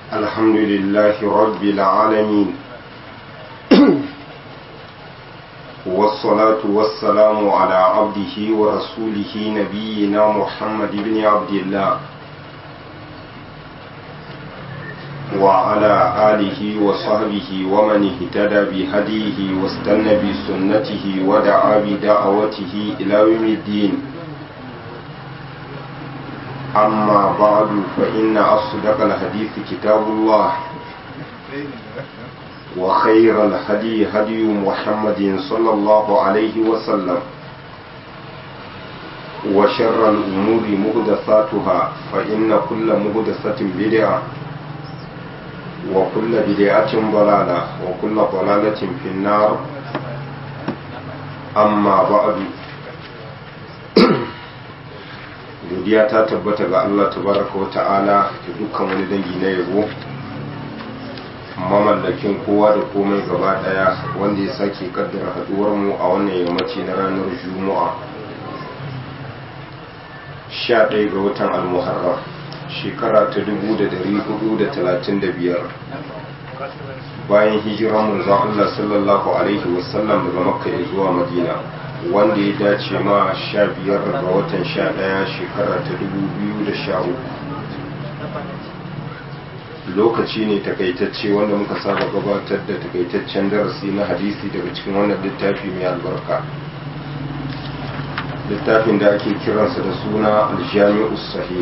الحمد لله رب العالمين والصلاة والسلام على عبده ورسوله نبينا محمد بن عبد الله وعلى آله وصحبه ومن اهتدى بهديه واستنى بسنته ودعا بدعوته إلى يوم الدين أما بعد فإن أصدق الحديث كتاب الله وخير الهدي هدي محمد صلى الله عليه وسلم وشر الأمور مهدثاتها فإن كل مهدثة بدعة وكل بدعة ضلالة وكل ضلالة في النار أما بعد godiya ta tabbata ga Allah tabaraka wa ta'ala da dukkan wani dangi na yabo mamallakin kowa da komai gaba daya wanda ya sake kaddara haduwar mu a wannan yammaci na ranar juma'a 11 ga watan al-muharram shekara ta 1435 bayan hijiran manzon Allah sallallahu alaihi wasallam daga makka zuwa madina wanda ya dace ma sha biyar ga watan sha ɗaya shekara ta dubu biyu da sha uku lokaci ne takaitacce wanda muka saba gabatar da takaitaccen darasi na hadisi daga cikin wannan littafi mai albarka littafin da ake kiransa da suna aljami'u sahih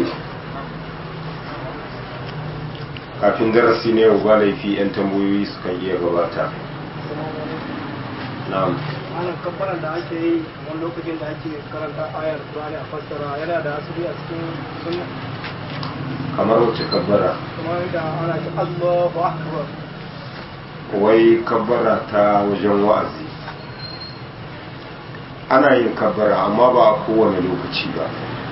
kafin darasi ne yau ba laifi 'yan tambayoyi sukan iya gabata na'am ana kabbaran da ake yi wani lokacin da ake karanta ayar Qur'ani a fassara yana da asali a cikin sunna kamar wace kabbara kamar da ana ce Allahu akbar wai kabbara ta wajen wa'azi ana yin kabbara amma ba a kowane lokaci ba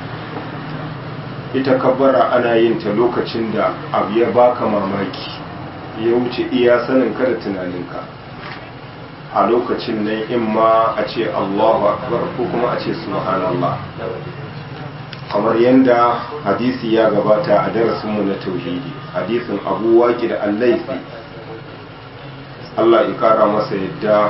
ita kabbara ana yin ta lokacin da abu ya baka mamaki ya wuce iya sanin ka da tunaninka a lokacin nan in ma a ce Allahu akbar ko kuma a ce subhanallah kamar yadda hadisi ya gabata a darasinmu na tauhidi hadisin abu waki da allaifi Allah ya kara masa yadda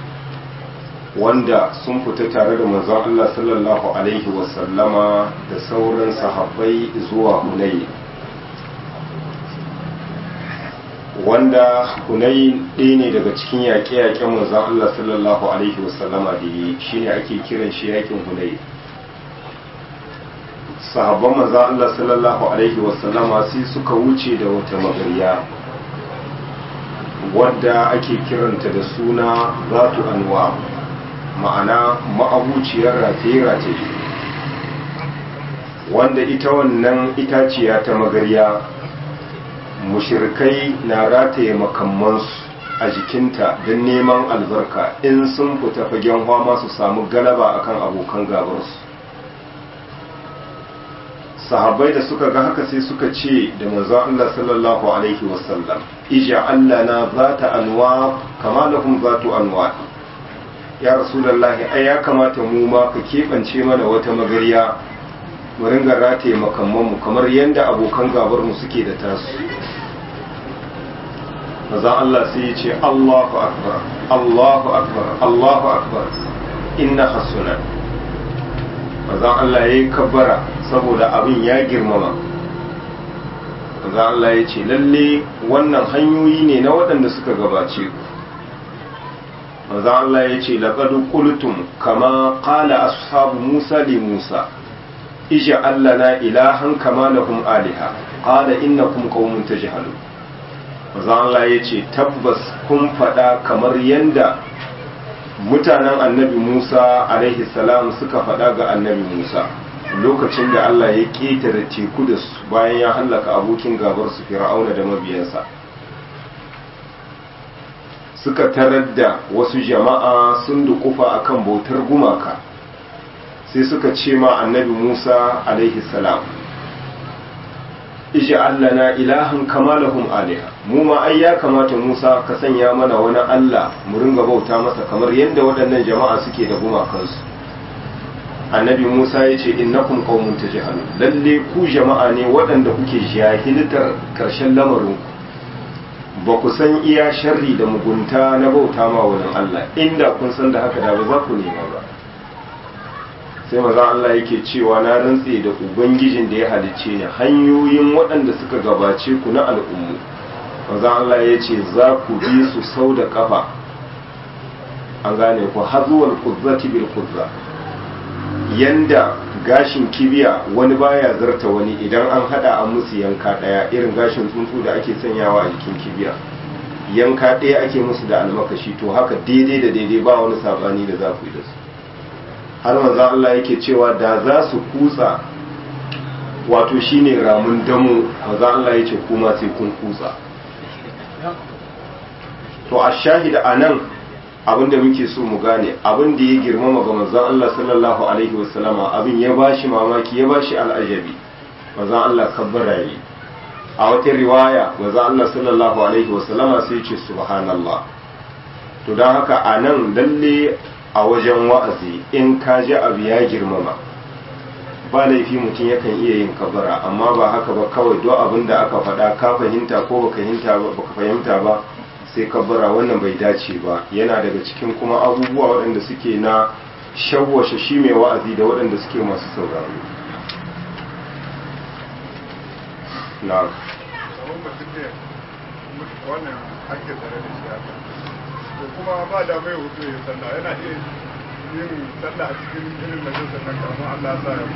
wanda sun fita tare da manzon Allah sallallahu alaihi wasallama da sauran sahabbai zuwa hunayi wanda hunayi ɗaya ne daga cikin yaƙe-yaƙen manzon Allah sallallahu alaihi wasallama da yi shine ake kiran shi yaƙin hunayi sahabban manzon Allah sallallahu alaihi wasallama sai suka wuce da wata magarya wadda ake kiranta da suna zatu anwa ma'ana ma'abuciyar rataye-rataye wanda ita wannan itaciya ta magarya mushirkai na rataye makamansu a jikinta don neman albarka in sun fita fagen hama su samu galaba akan abokan gabarsu sahabbai da suka ga haka sai suka ce da manzo Allah sallallahu alaihi wasallam ija Allah na zata anwa kama lahum zatu anwa ya rasulullahi ai ya kamata mu ma ka keɓance mana wata magariya mu ringa rataye makamman mu kamar yadda abokan gabar mu suke da tasu maza Allah sai ya ce Allahu akbar Allahu akbar Allahu akbar inna hasuna maza Allah ya yi kabbara saboda abin ya girmama maza Allah ya ce lalle wannan hanyoyi ne na waɗanda suka gabace ku maza Allah ya ce laƙadu ƙultum kama ƙala ashabu Musa li Musa ija Allah na ilahan kama lahum aliha ƙala innakum qaumun tajhalun maza Allah ya ce tabbas kun faɗa kamar yanda mutanen annabi Musa alaihi salam suka faɗa ga annabi Musa lokacin da Allah ya ƙetare teku da su bayan ya hallaka abokin gabar su fir'auna da mabiyansa suka tarar da wasu jama'a sun dukufa akan bautar gumaka sai suka ce ma annabi Musa alaihi salam isha Allah na ilahin kama lahum aliha mu ma ai ya kamata Musa ka sanya mana wani Allah mu ringa bauta masa kamar yadda waɗannan jama'a suke da gumakansu annabi Musa ya ce innakum qaumun tajhalun lalle ku jama'a ne waɗanda kuke jahiltar karshen lamarin ku ba ku san iya sharri da mugunta na bauta ma wurin Allah inda kun san da haka da ba za ku nema ba sai maza Allah yake cewa na rantse da ubangijin da ya halicce ni hanyoyin waɗanda suka gabace ku na al'ummu maza Allah ya ce za ku bi su sau da kafa an gane ku hazuwar kuzzati bil kuzza yanda gashin kibiya wani baya zarta wani idan an hada an musu yanka daya irin gashin tsuntsu da ake sanyawa a jikin kibiya yanka daya ake musu da almakashi to haka daidai da daidai ba wani sabani da za ku yi da su har manzon Allah yake cewa da za su kutsa wato shine ramun damu manzon Allah yake kuma sai kun kutsa to a shahida anan abinda muke so mu gane abin da ya girmama ga manzon Allah sallallahu alaihi wasallama abin ya bashi mamaki ya bashi al'ajabi manzon Allah kabbara yi a wata riwaya manzon Allah sallallahu alaihi wasallama sai ce subhanallah to don haka a nan lalle a wajen wa'azi in ka ji abu ya girmama ba laifi mutum yakan iya yin kabbara amma ba haka ba kawai duk abin da aka faɗa ka fahimta ko baka fahimta ba sai kabbara wannan bai dace ba yana daga cikin kuma abubuwa waɗanda suke na shawwashe shi mai wa'azi da waɗanda suke masu sauraro na wannan ake tsare da shi haka to kuma ba da mai hutu ya sallah yana iya yin sallah a cikin irin majalisar nan kamar Allah sa ya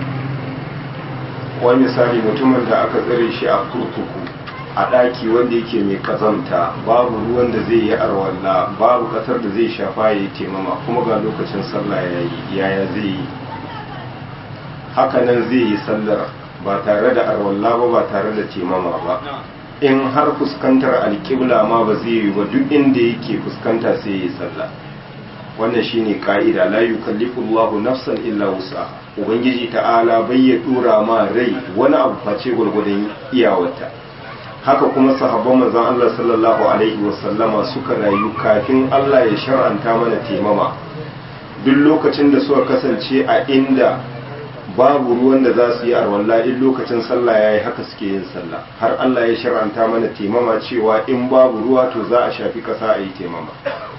wani misali mutumin da aka tsare shi a kurkuku a ɗaki wanda yake mai kazanta babu ruwan da zai yi arwalla babu ƙasar da zai shafa ya yi taimama kuma ga lokacin sallah ya yi yaya zai yi hakanan zai yi sallar ba tare da arwalla ba ba tare da taimama ba in har fuskantar alƙibla ma ba zai yi ba duk inda yake fuskanta sai ya yi sallah wannan shine ka'ida la yukallifu Allahu nafsan illa wusa ubangiji ta'ala bai ya dura ma rai wani abu face gwargwadon iyawarta haka kuma sahabban manzon Allah sallallahu alaihi wasallama suka rayu kafin Allah ya shar'anta mana taimama duk lokacin da suka kasance a inda babu ruwan da za su yi arwalla in lokacin sallah yayi haka suke yin sallah har Allah ya shar'anta mana taimama cewa in babu ruwa to za a shafi kasa a yi taimama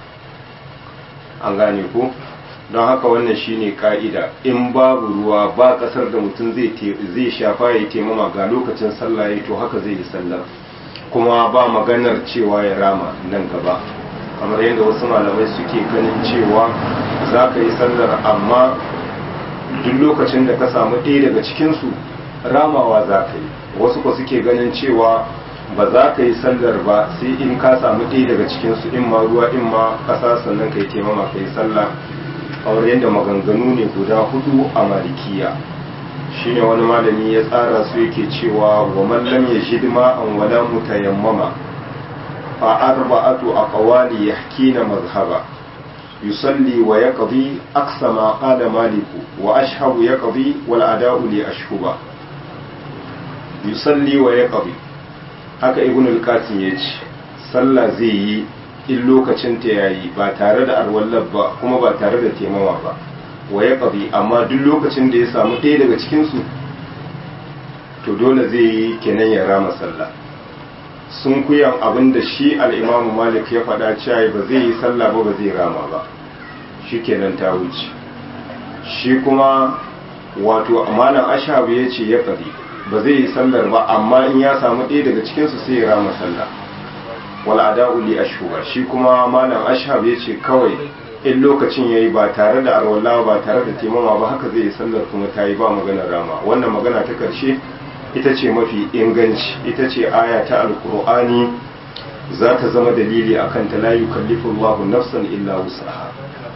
an gane ko don haka wannan shine ka'ida in babu ruwa ba kasar da mutum zai shafa ya taimama ga lokacin sallah ya to haka zai yi sallar kuma ba maganar cewa ya rama nan gaba kamar yadda wasu malamai suke ganin cewa za ka yi sallar amma duk lokacin da ka samu ɗaya daga cikinsu ramawa za ka yi wasu ko suke ganin cewa ba za ka yi sallar ba sai in ka samu ɗaya daga cikinsu in ma ruwa in ma ƙasa sannan ka yi taimama ka yi sallah kamar yadda maganganu ne guda hudu a malikiya shine wani malami ya tsara su yake cewa wa man lam yajid ma'an wala mutayammama fa arba'atu aqwali yahkina mazhaba yusalli wa yaqdi aqsa ma qala maliku wa ashhabu yaqdi wal ada'u li ashhuba yusalli wa yaqdi haka ibn al-qasim yace sallah zai yi in lokacin ta yayi ba tare da arwallar ba kuma ba tare da taimawa ba wa ya ƙabi amma duk lokacin da ya samu ɗaya daga cikinsu to dole zai yi kenan ya rama sallah sun kuyan abin da shi al'imamu malik ya faɗa cewa ba zai yi sallah ba ba zai rama ba shi kenan ta wuce shi kuma wato malam ashabu ya ce ya ƙabi ba zai yi sallar ba amma in ya samu ɗaya daga cikinsu sai ya rama sallah wal ada'u li ashhuba shi kuma malam ashhab yace kawai in lokacin yayi ba tare da arwalla ba tare da timama ba haka zai yi sallar kuma tayi ba magana rama wannan magana ta karshe ita ce mafi inganci ita ce aya ta alqur'ani za ta zama dalili akan ta la yukallifu Allahu nafsan illa wusaha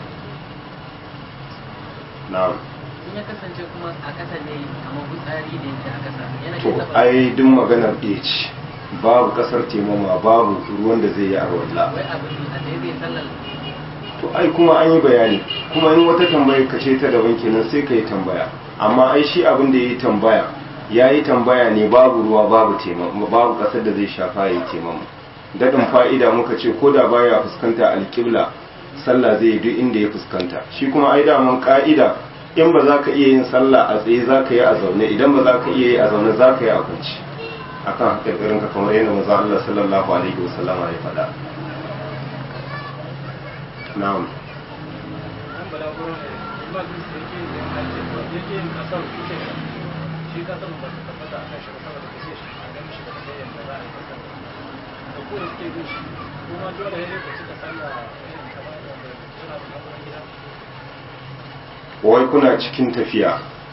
na'am ya kasance kuma a kasa ne kamar fitsari ne yake a kasa yana to iya taɓa ai duk maganar ɗaya ce babu kasar taimama babu ruwan da zai yi arwalla wai abin a tsaye zai sallar to ai kuma an yi bayani kuma in wata tambaya ka ce ta daban kenan sai ka yi tambaya amma ai shi abin da ya yi tambaya ya yi tambaya ne babu ruwa babu taimama babu kasar da zai shafa ya yi taimama daɗin fa'ida muka ce ko da baya fuskanta alƙibla sallah zai yi duk inda ya fuskanta shi kuma ai daman ka'ida in ba za ka iya yin sallah a tsaye za ka yi a zaune idan ba za ka iya yi a zaune za ka yi a kwanci akan haƙarƙarin ka kamar yadda maza Allah sallallahu alaihi wasallama ya faɗa na'am an bala gurin ba su da yake yin hajji ba yake yin kasar ita ne shi kasar ba ta tabbata a kan shi ba saboda kashe shi a ganin shi da kashe yadda za a yi kasar da kuma suke bin shi kuma dole ya yi ka cika sallah irin kamar da suna da hakurin gida wai kuna cikin tafiya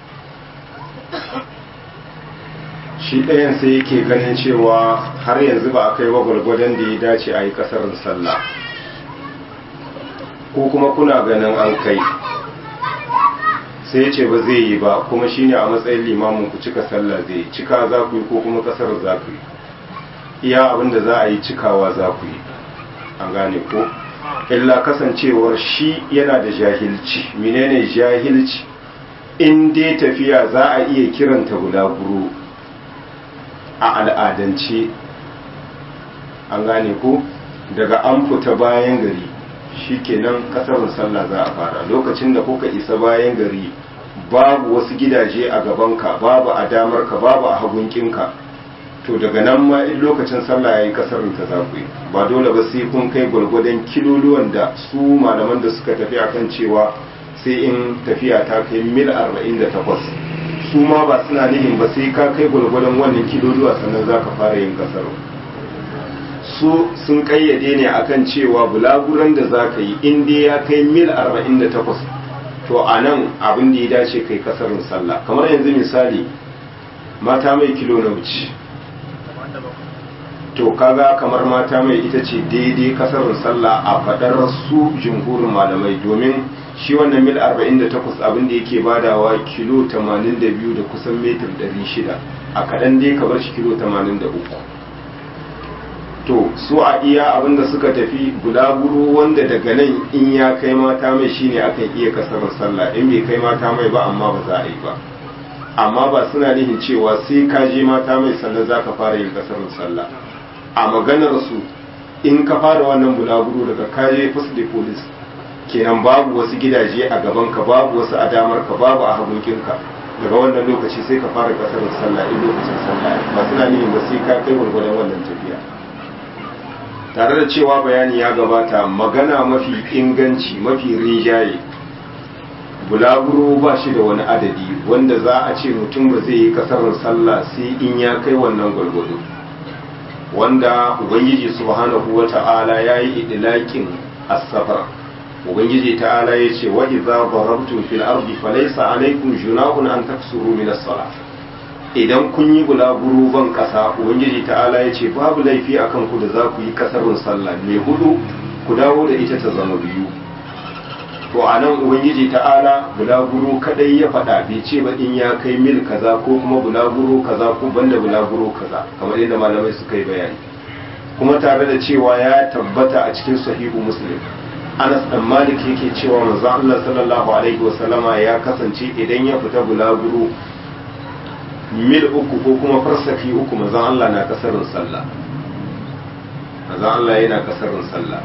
shi ɗayan sai yake ganin cewa har yanzu ba a kai ba gwargwadon da ya dace a yi ƙasarin sallah ko kuma kuna ganin an kai sai ya ce ba zai yi ba kuma shine a matsayin limamin ku cika sallah zai yi cika za ku yi ko kuma ƙasar za ku yi iya abin da za a yi cikawa za ku yi an gane ko illa kasancewar shi yana da jahilci menene jahilci in dai tafiya za a iya kiranta bulaguro a al'adance an gane ko daga an fita bayan gari shikenan kasarin sallah za a fara lokacin da kuka isa bayan gari babu wasu gidaje a gabanka babu a damarka babu a hagunkinka to daga nan ma in lokacin sallah yayi kasarin ta za ku yi ba dole ba sai kun kai gwargwadon kiloluwan da su malaman da suka tafi akan cewa sai in tafiya ta kai mil 48 su ma ba suna nihin ba sai ka kai gwargwadon wannan kiloluwa sannan za ka fara yin kasar su sun kayyade ne akan cewa bulaguran da za ka yi in dai ya kai mil 48 to a nan abin da ya dace kai kasarin sallah kamar yanzu misali mata mai kilo na wuce to kaga kamar mata mai ita ce daidai kasarin sallah a fadar su jumhurin malamai domin shi wannan mil 48 abin da yake badawa kilo 82 da kusan metar 600 a kaɗan dai ka bar shi kilo 83 to su a iya abin da suka tafi bulaguro wanda daga nan in ya kai mata mai shine akan iya kasarin sallah in bai kai mata mai ba amma ba za a yi ba amma ba suna nihin cewa sai ka je mata mai sannan za ka fara yin kasarin sallah a maganar su in ka fara wannan bulaguro daga kaje first day police kenan babu wasu gidaje a gaban ka babu wasu a damar ka babu a hagunkin ka daga wannan lokaci sai ka fara kasarin sallah in lokacin sallah ba suna nihin ba sai ka kai gwargwadon wannan tafiya tare da cewa bayani ya gabata magana mafi inganci mafi rinjaye bulaguro ba shi da wani adadi wanda za a ce mutum ba zai yi kasarar sallah sai in ya kai wannan gwargwado wanda ubangiji subhanahu wa ta'ala ya yi idilakin asabar ubangiji ta'ala ya ce wa idza darabtum fil ardi falaysa alaykum junahun an taksuru min as-salah idan kun yi bulaguro ban kasa ubangiji ta'ala ya ce babu laifi akan ku da za ku yi kasarun sallah mai hudu ku dawo da ita ta zama biyu to a nan ubangiji ta'ala bulaguro kadai ya faɗa bai ce ba in ya kai mil kaza ko kuma bulaguro kaza ko banda bulaguro kaza kamar yadda malamai suka yi bayani kuma tare da cewa ya tabbata a cikin sahihu muslim anas dan malik yake cewa manzon Allah sallallahu alaihi wasallama ya kasance idan ya fita bulaguro mil uku ko kuma farsaki uku manzon Allah na kasarin sallah manzon Allah yana kasarin sallah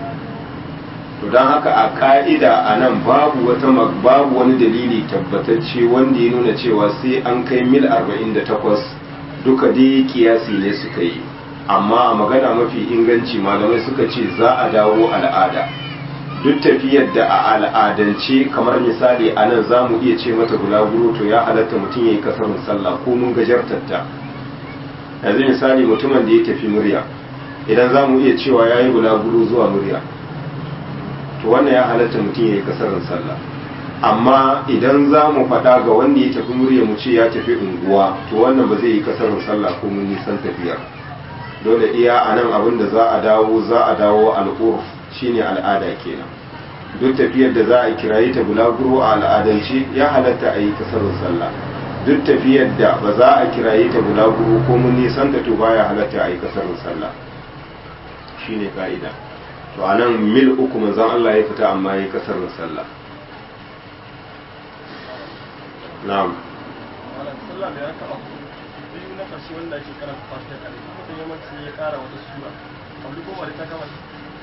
to don haka a ka'ida a nan babu wata babu wani dalili tabbatacce wanda ya nuna cewa sai an kai mil 48 duka dai kiyasi ne suka yi amma a magana mafi inganci malamai suka ce za a dawo al'ada duk tafiyar da a al'adance kamar misali a nan za mu iya ce mata bulaguro to ya halatta mutum ya yi kasarin sallah ko mun gajartatta yanzu misali mutumin da ya tafi murya idan za mu iya cewa ya yi bulaguro zuwa murya to wannan ya halatta mutum ya yi kasarin sallah amma idan za mu faɗa ga wanda ya tafi murya mu ce ya tafi unguwa to wannan ba zai yi kasarin sallah ko mun nisan tafiyar dole iya a nan abin da za a dawo za a dawo al'urf shine al'ada kenan duk tafiyar da za a kirayi ta bulaguro a al'adance ya halatta a yi kasarin sallah duk tafiyar da ba za a kirayi ta bulaguro ko mun nisan ta to baya halatta a yi kasarin sallah shine ka'ida to a nan mil uku manzon Allah ya fita amma ya yi kasarin sallah na'am wannan sallah da ya taɓa biyu na ƙarshe wanda ake karanta fatiha kare mutum yawanci ya ƙara wata sura abu ko ba da ta kama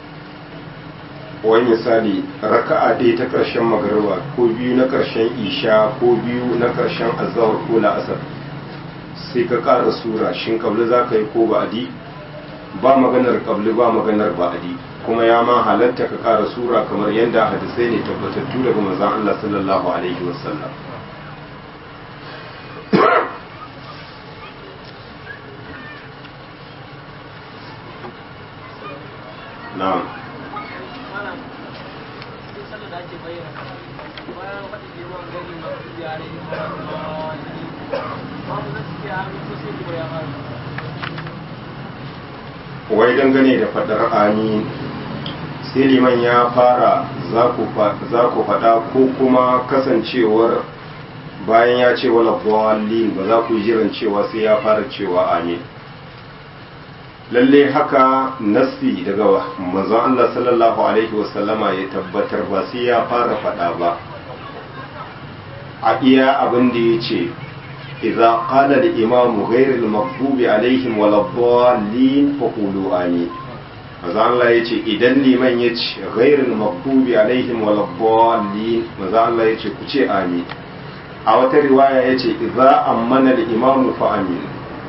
wani misali raka'a ɗaya ta ƙarshen magariba ko biyu na ƙarshen isha ko biyu na ƙarshen azahar ko la'asar sai ka ƙara sura shin kabli za ka yi ko ba'adi ba maganar kabli ba maganar ba'adi kuma ya ma halatta ka ƙara sura kamar yadda hadisai ne tabbatattu daga manzon Allah sallallahu alaihi wasallam na'am Malam, duk sallar da ake bayyana bayan faɗi girman gani na yare ma mu zai suke hannu ko sai ki bayan hannu. wai dangane da faɗar amin sai liman ya fara za ku faɗa ko kuma kasancewar bayan ya ce wala dhalin ba za ku yi jiran cewa sai ya fara cewa amin lalle haka nassi daga manzon Allah sallallahu alaihi wasallama ya tabbatar ba sai ya fara faɗa ba a iya abin da ya ce إذا قال الإمام غير المغضوب عليهم ولا الضالين فقولوا آمين maza Allah ya ce idan liman ya ce ghairul maghdubi alaihim wal dallin maza Allah ya ce ku ce amin a wata riwaya ya ce idza ammana al imamu fa amin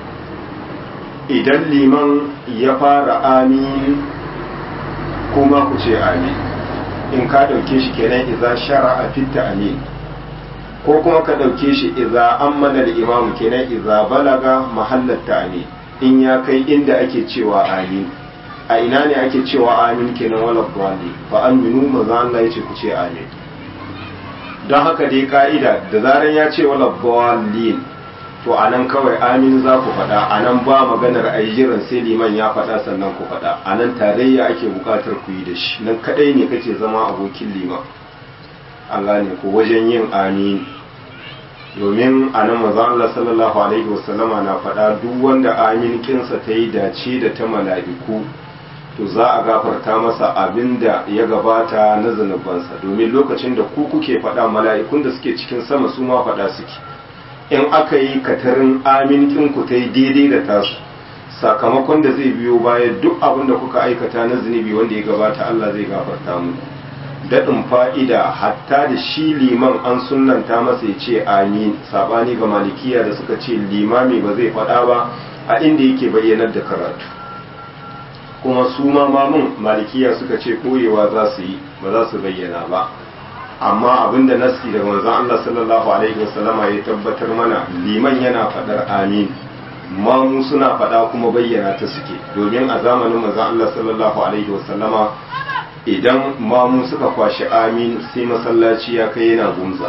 idan liman ya fara amin kuma ku ce amin in ka dauke shi kenan idza shara'a fit amin ko kuma ka ɗauke shi iza an mana da imamu kenan iza balaga mahallar amin in ya kai inda ake cewa amin a ina ne ake cewa amin kenan wala dwali fa aminu maza Allah ya ce ku ce amin don haka dai ka'ida da zaran ya ce wala dwalin to anan kawai amin za ku faɗa anan ba maganar a yi jiran sai liman ya faɗa sannan ku faɗa anan tarayya ake buƙatar ku yi da shi nan kaɗai ne kake zama abokin liman an gane ko wajen yin amin domin a nan mazan Allah sallallahu alaihi wasallama na faɗa duk wanda amin kinsa ta yi dace da ta mala'iku to za a gafarta masa abin da ya gabata na zunubansa domin lokacin da ku kuke faɗa mala'ikun da suke cikin sama su ma faɗa suke in aka yi katarin amin kinku ta yi daidai da tasu sakamakon da zai biyo baya duk abin da kuka aikata na zunubi wanda ya gabata Allah zai gafarta mu daɗin fa'ida hatta da shi liman an sunanta masa ya ce amin saɓani ga malikiya da suka ce limami ba zai faɗa ba a inda yake bayyanar da karatu kuma su ma mamun malikiya suka ce ɓoyewa za su yi ba za su bayyana ba amma abinda nasi daga manzon Allah sallallahu alaihi wasallama ya tabbatar mana liman yana faɗar amin mamu suna faɗa kuma bayyana ta suke domin a zamanin manzon Allah sallallahu alaihi wasallama idan mamu suka kwashi amin sai masallaci ya kai yana gumza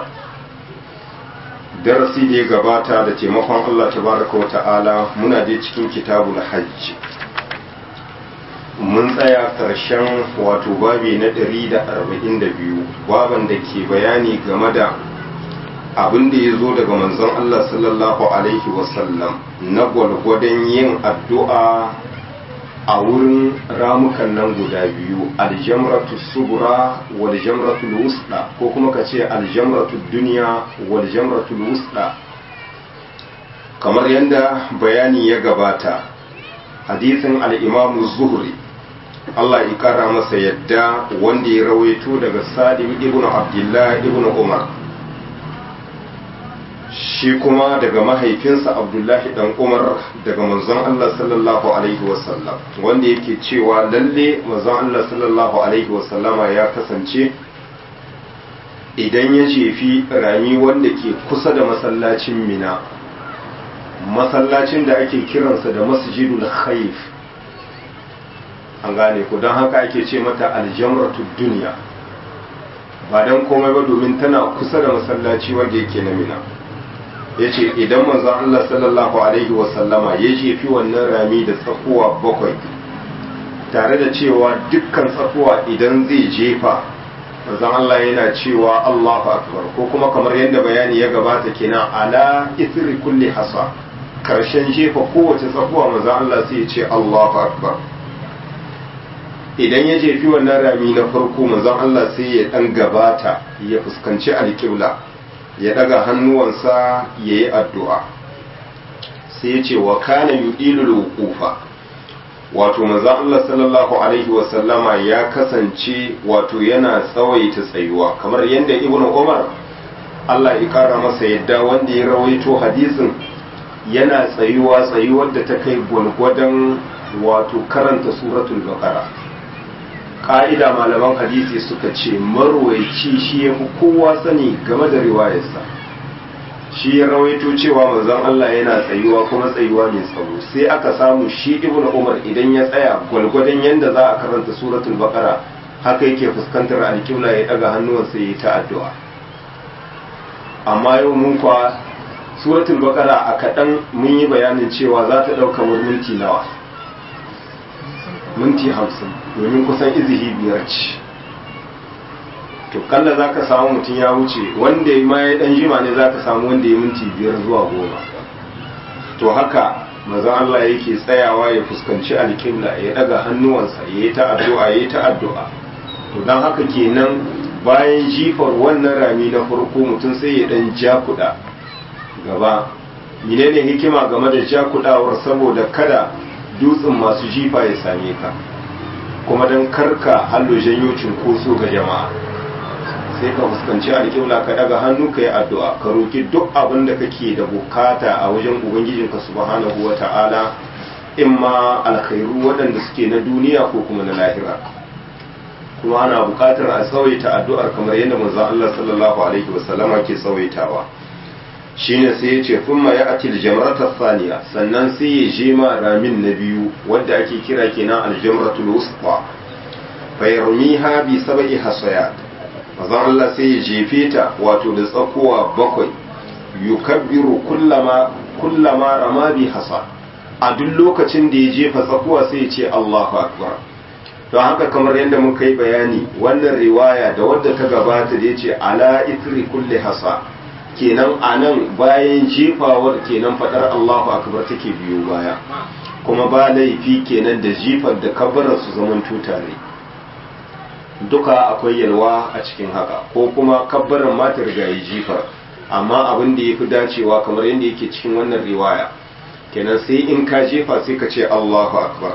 darasi da ya gabata da taimakon Allah tabaraka wa ta'ala muna dai cikin kitabul hajj mun tsaya karshen wato babi na 142 baban da ke bayani game da abin da ya zo daga manzon Allah sallallahu alaihi wasallam na gwalgwadon yin addu'a a wurin ramukan nan guda biyu aljamratu subra wal jamratu wusda ko kuma ka ce aljamratu duniya wal jamratu wusda kamar yadda bayani ya gabata hadisin al-imamu zuhri Allah ya kara masa yadda wanda ya rawaito daga salim ibn abdullah ibn umar shi kuma daga mahaifinsa abdullahi dan umar daga manzon Allah sallallahu alaihi wasallam wanda yake cewa lalle manzon Allah sallallahu alaihi wasallama ya kasance idan ya jefi rami wanda ke kusa da masallacin mina masallacin da ake kiransa da masjidul khaif an gane ku don haka ake ce mata aljamratu duniya ba don komai ba domin tana kusa da masallaci wanda yake na mina ya ce idan manzon Allah sallallahu Alaihi wasallama ya jefi wannan rami da tsakuwa bakwai tare da cewa dukkan tsakuwa idan zai jefa manzon Allah yana cewa Allahu akbar ko kuma kamar yadda bayani ya gabata kenan ala isri kulli hasa karshen jefa kowace tsakuwa manzon Allah sai ya ce Allahu akbar idan ya jefi wannan rami na farko manzon Allah sai ya dan gabata ya fuskanci alƙibla ya daga hannuwansa ya yi addu'a sai ya ce wa kana yuɗilul wuqufa wato maza Allah sallallahu Alaihi wasallama ya kasance wato yana tsawaita tsayuwa kamar yadda ibn Umar Allah ya kara masa yadda wanda ya rawaito hadisin yana tsayuwa tsayuwar da ta kai gwalgwadon wato karanta suratul baqara ƙa'ida malaman hadisi suka ce marwaici shi ya fi kowa sani game da riwayarsa shi ya rawaito cewa manzon Allah yana tsayuwa kuma tsayuwa mai tsawo sai aka samu shi ibnu umar idan ya tsaya gwalgwadon yanda za a karanta suratul baqara haka yake fuskantar alƙibla ya daga hannuwansa ya yi ta addu'a amma yau mun kwa suratul baqara a kaɗan mun yi bayanin cewa za ta ɗauka minti nawa minti hamsin domin kusan izihi biyar ce to kalla za ka samu mutum ya wuce wanda ya ma ya dan jima ne za ka samu wanda ya minti biyar zuwa goma to haka maza Allah yake tsayawa ya fuskanci alƙibla ya daga hannuwansa ya yi ta addu'a ya yi ta addu'a to don haka kenan bayan jifar wannan rami na farko mutum sai ya dan jakuda gaba menene hikima game da jakudawar saboda kada dutsen masu jifa ya same ka kuma don karka hallo janyo cunkoso ga jama'a sai ka fuskanci alƙibla ka daga hannu ka yi addu'a ka roki duk abin da kake da bukata a wajen ubangijinka subhanahu wa ta'ala in ma alkhairu waɗanda suke na duniya ko kuma na lahira kuma ana buƙatar a tsawaita addu'ar kamar yadda manzon Allah sallallahu alaihi wasallama ke tsawaitawa shine sai ya ce kuma ya atil jamratar saniya sannan sai ya je ma ramin na biyu wadda ake kira kenan aljamratul wusta fa yarmiha bi sab'i hasayat mazan Allah sai ya jefe ta wato da tsakowa bakwai yukabbiru kullama kullama rama bi hasa a duk lokacin da ya jefa tsakuwa sai ya ce Allahu akbar don haka kamar yadda muka yi bayani wannan riwaya da wadda ta gabata da ya ce ala itri kulli hasa kenan a nan bayan jefawar kenan fadar Allahu akbar take biyo baya kuma ba laifi kenan da jifar da kabbarar su zaman tutare duka akwai yalwa a cikin haka ko kuma kabbarar ma ta riga yi jifar amma abin da ya fi dacewa kamar yadda yake cikin wannan riwaya kenan sai in ka jefa sai ka ce Allahu akbar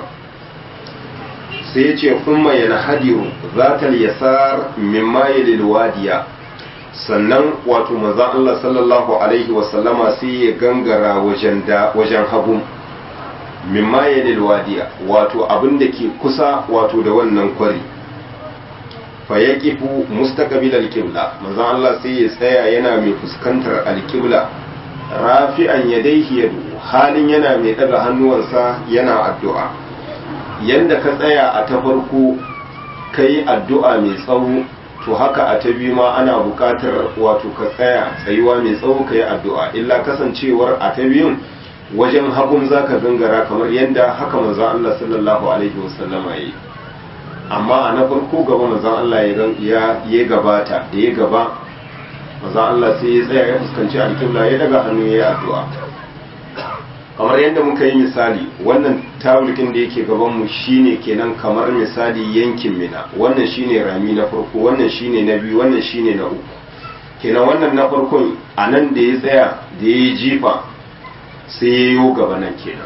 sai ya ce kuma yana hadiru zatal yasar mimma yalil wadiya sannan wato manzon Allah sallallahu alaihi wasallama sai ya gangara wajen da wajen hagu mimma yalil wadiya wato abin da ke kusa wato da wannan kwari fa yaqifu mustaqbil al-qibla manzon Allah sai ya tsaya yana mai fuskantar al-qibla rafi'an yadayhi yadu halin yana mai daga hannuwansa yana addu'a yanda ka tsaya a ta farko kai addu'a mai tsawo to haka a ta biyu ma ana buƙatar wato ka tsaya tsayuwa mai tsawo ka yi addu'a illa kasancewar a ta biyun wajen hagun za ka gangara kamar yadda haka manzan Allah sallallahu alaihi wasallama ya yi amma a na farko gaba manzan Allah ya gabata da ya gaba manzan Allah sai ya tsaya ya fuskanci alƙibla ya daga hannu ya yi addu'a kamar yadda muka yi misali wannan tawulkin da yake gabanmu shine kenan kamar misali yankin mina wannan shine rami na farko wannan shine na biyu wannan shine na uku kenan wannan na farkon a nan da ya tsaya da ya yi jifa sai ya yi gaba nan kenan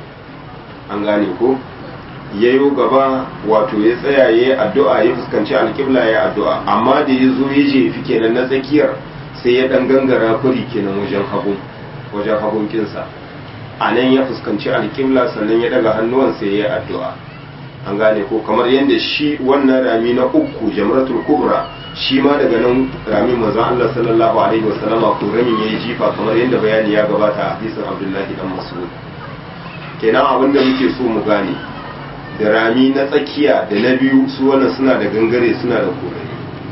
an gane ko ya yi gaba wato ya tsaya ya yi addu'a ya fuskanci alƙibla ya yi addu'a amma da ya zo ya jefi kenan na tsakiyar sai ya ɗan gangara kuri kenan wajen hagun wajen hagun kinsa a nan ya fuskanci alƙibla sannan ya daga hannuwansa ya yi addu'a an gane ko kamar yadda shi wannan rami na uku jamratul kubra shi ma daga nan rami maza Allah sallallahu alaihi wasallama ko ramin ya yi jifa kamar yadda bayani ya gabata a hadisin abdullahi dan mas'ud kenan abin da muke so mu gane da rami na tsakiya da na biyu su wannan suna da gangare suna da korari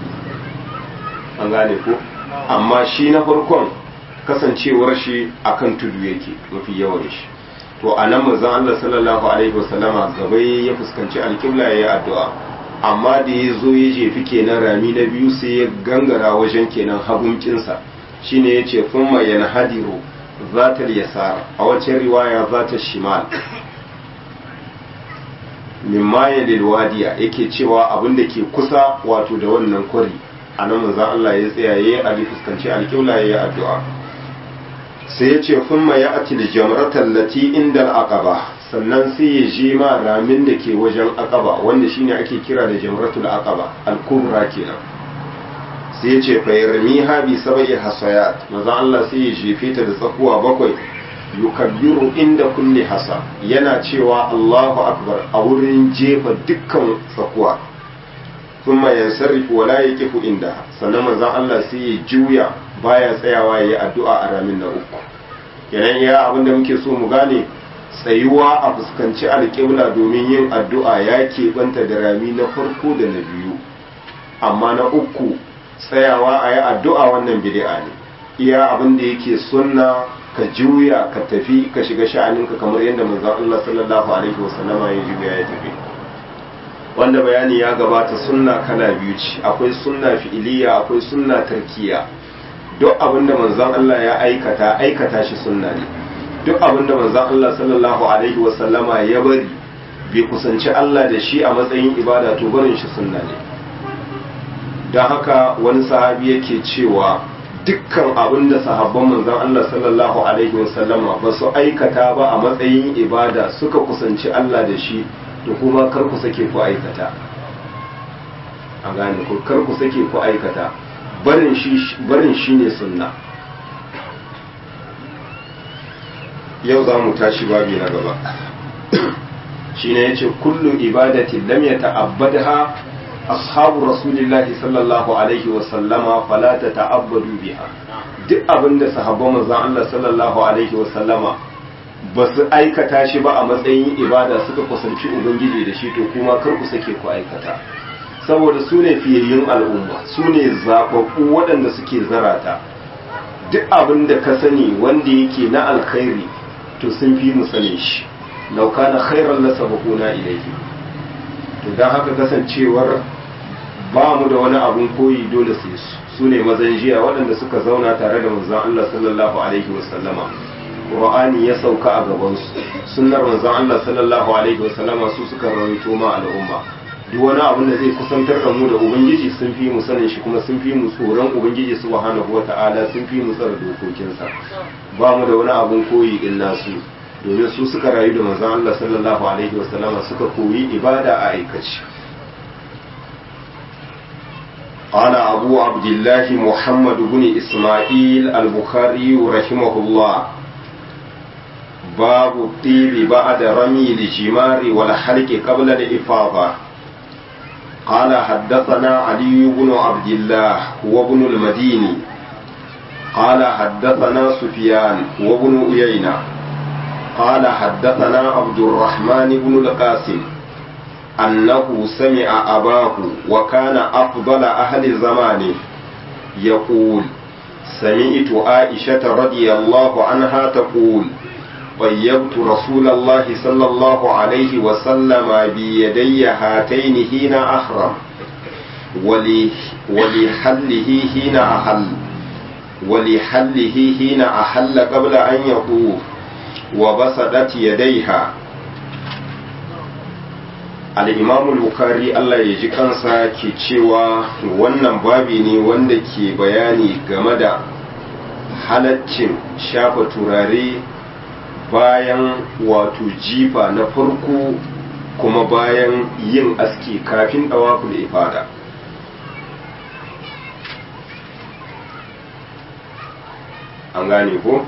an gane ko amma shi na farkon kasancewar shi akan tudu yake mafi yawan shi to a nan manzon Allah sallallahu alaihi wasallama gaba ya fuskanci alƙibla ya yi addu'a amma da ya zo ya jefi kenan rami na biyu sai ya gangara wajen kenan hagunkinsa shine ya ce kuma yana hadiru zatar yasar a wacce riwaya zatar shimal mimma ya wadiya yake cewa abin da ke kusa wato da wannan kwari a nan manzon Allah ya tsaya ya yi fuskanci alƙibla ya yi addu'a sai ya ce kuma ya ati da jamratar lati inda aqaba sannan sai ya je ma ramin da ke wajen aqaba wanda shine ake kira da jamratul aqaba al-kubra kenan sai ya ce fa yarmi ha bi sab'i hasayat manzon Allah sai ya jefe ta da tsakuwa bakwai yukabbiru inda kulli hasa yana cewa Allahu akbar a wurin jefa dukkan tsakuwa thumma yansarifu wala yaqifu inda sannan manzon Allah sai ya juya baya tsayawa yayi addu'a a ramin na uku kenan iya abinda muke so mu gane tsayuwa a fuskanci alƙibla domin yin addu'a ya keɓanta da rami na farko da na biyu amma na uku tsayawa a yi addu'a wannan bid'a ne iya abin da yake sunna ka juya ka tafi ka shiga sha'aninka kamar yadda manzon Allah sallallahu alaihi wasallama ya juya ya tafi wanda bayani ya gabata sunna kala biyu ce akwai sunna fi'iliya akwai sunna tarkiya duk abin da manzon Allah ya aikata aikata shi sunna ne duk abin da manzon Allah sallallahu alaihi wasallama ya bari bai kusanci Allah da shi a matsayin ibada to barin shi sunna ne don haka wani sahabi yake cewa dukkan abin da sahabban manzon Allah sallallahu alaihi wasallama ba su aikata ba a matsayin ibada suka kusanci Allah da shi to kuma kar ku sake ku aikata a gane ku kar ku sake ku aikata barin shi barin shine sunna yau za mu tashi babi na gaba shine yace kullu ibadatin lam yata'abbadha ashabu rasulillahi sallallahu alaihi wa sallama fala tata'abbadu biha duk abinda sahabban manzon Allah sallallahu alaihi wa sallama ba su aikata shi ba a matsayin ibada suka kusanci ubangiji da shi to kuma kar ku sake ku aikata saboda su ne fiyayyun al'umma su ne zaɓaɓɓu waɗanda suke zarata duk abin da ka sani wanda yake na alkhairi to sun fi mu sanin shi lauka na khairar lasa bakuna ilaihi to don haka kasancewar ba mu da wani abun koyi dole sai su su ne mazan jiya waɗanda suka zauna tare da manzon Allah sallallahu alaihi wasallama Qur'ani ya sauka a gabansu sunnar manzon Allah sallallahu alaihi wasallama su suka rawaito ma al'umma duk wani abin da zai kusantar da mu da ubangiji sun fi mu sanin shi kuma sun fi mu tsoron ubangiji subhanahu wata'ala sun fi mu tsara dokokinsa ba mu da wani abun koyi illa su domin su suka rayu da manzon Allah sallallahu alaihi wasallama suka koyi ibada a aikace قال أبو عبد الله محمد بن إسماعيل البخاري رحمه الله باب الطيب بعد رمي الجمار والحلق قبل الإفاضة قال حدثنا علي بن عبد الله وابن المديني قال حدثنا سفيان وابن أيينة قال حدثنا عبد الرحمن بن القاسم أنه سمع أباه وكان أفضل أهل زمانه يقول سمعت عائشة رضي الله عنها تقول طيبت رسول الله صلى الله عليه وسلم بيدي هاتين حين أحرم ولحله حين أحل ولحله حين أحل قبل أن يطوف وبسطت يديها al'imamul bukari Allah ya ji kansa ke cewa wannan babi ne wanda ke bayani game da halaccin shafa turare bayan wato jifa na farko kuma bayan yin aski kafin ɗawaful ifada an gane ko?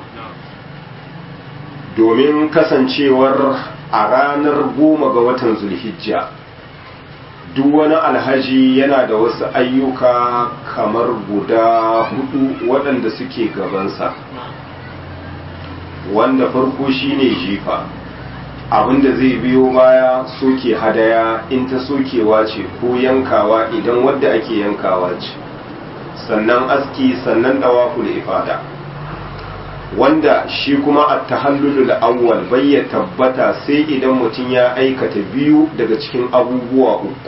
domin kasancewar a ranar goma ga watan zulhijja duk wani alhaji yana da wasu ayyuka kamar guda hudu waɗanda suke gabansa wanda farko shine jifa abinda zai biyo baya soke hadaya in ta sokewa ce ko yankawa idan wadda ake yankawa ce sannan aski sannan dawakul ifada wanda shi kuma a tahallulul awwal bai ya tabbata sai idan mutum ya aikata biyu daga cikin abubuwa uku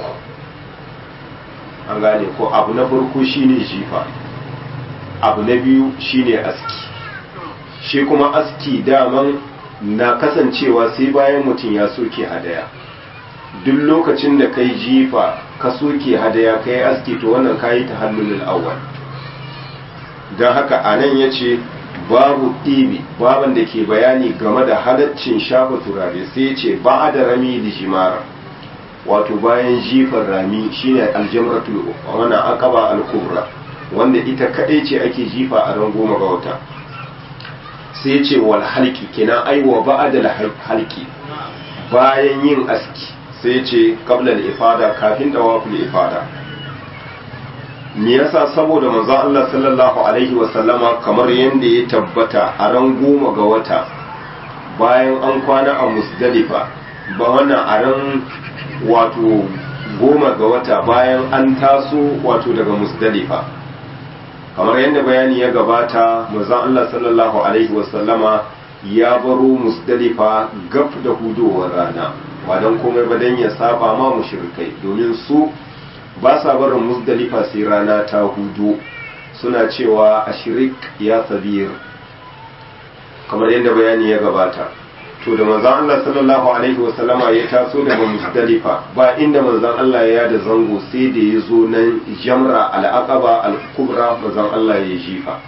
an gane ko abu na farko shine jifa abu na biyu shine aski shi kuma aski daman na kasancewa sai bayan mutum ya soke hadaya duk lokacin da kai jifa ka soke hadaya kai aski to wannan kayi tahallulul awwal don haka anan ya ce babu ɗibi baban da ke bayani game da halaccin shafa turare sai ce ba da rami da jimara wato bayan jifar rami shine aljamratul wannan akaba al-kubra wanda ita kadai ce ake jifa a ran goma ga wata sai ce wal halki kenan ai wa ba'da halki bayan yin aski sai ce qabla al ifada kafin tawaful ifada me yasa saboda manzon Allah sallallahu alaihi wa sallama kamar yanda ya tabbata a ran goma ga wata bayan an kwana a musdalifa ba wannan a ran wato goma ga wata bayan an taso wato daga musdalifa kamar yadda bayani ya gabata manzon Allah sallallahu alaihi wasallama ya baro musdalifa gaf da hudowar rana ba don komai ba dan ya saba ma mushrikai domin su ba sa barin musdalifa sai rana ta hudu suna cewa ashirik ya sabir kamar yadda bayani ya gabata to da manzon Allah sallallahu alaihi wasallama ya taso daga Muzdalifa ba inda manzon Allah ya da zango sai da ya zo nan Jamra al-Aqaba al-Kubra manzon Allah ya jifa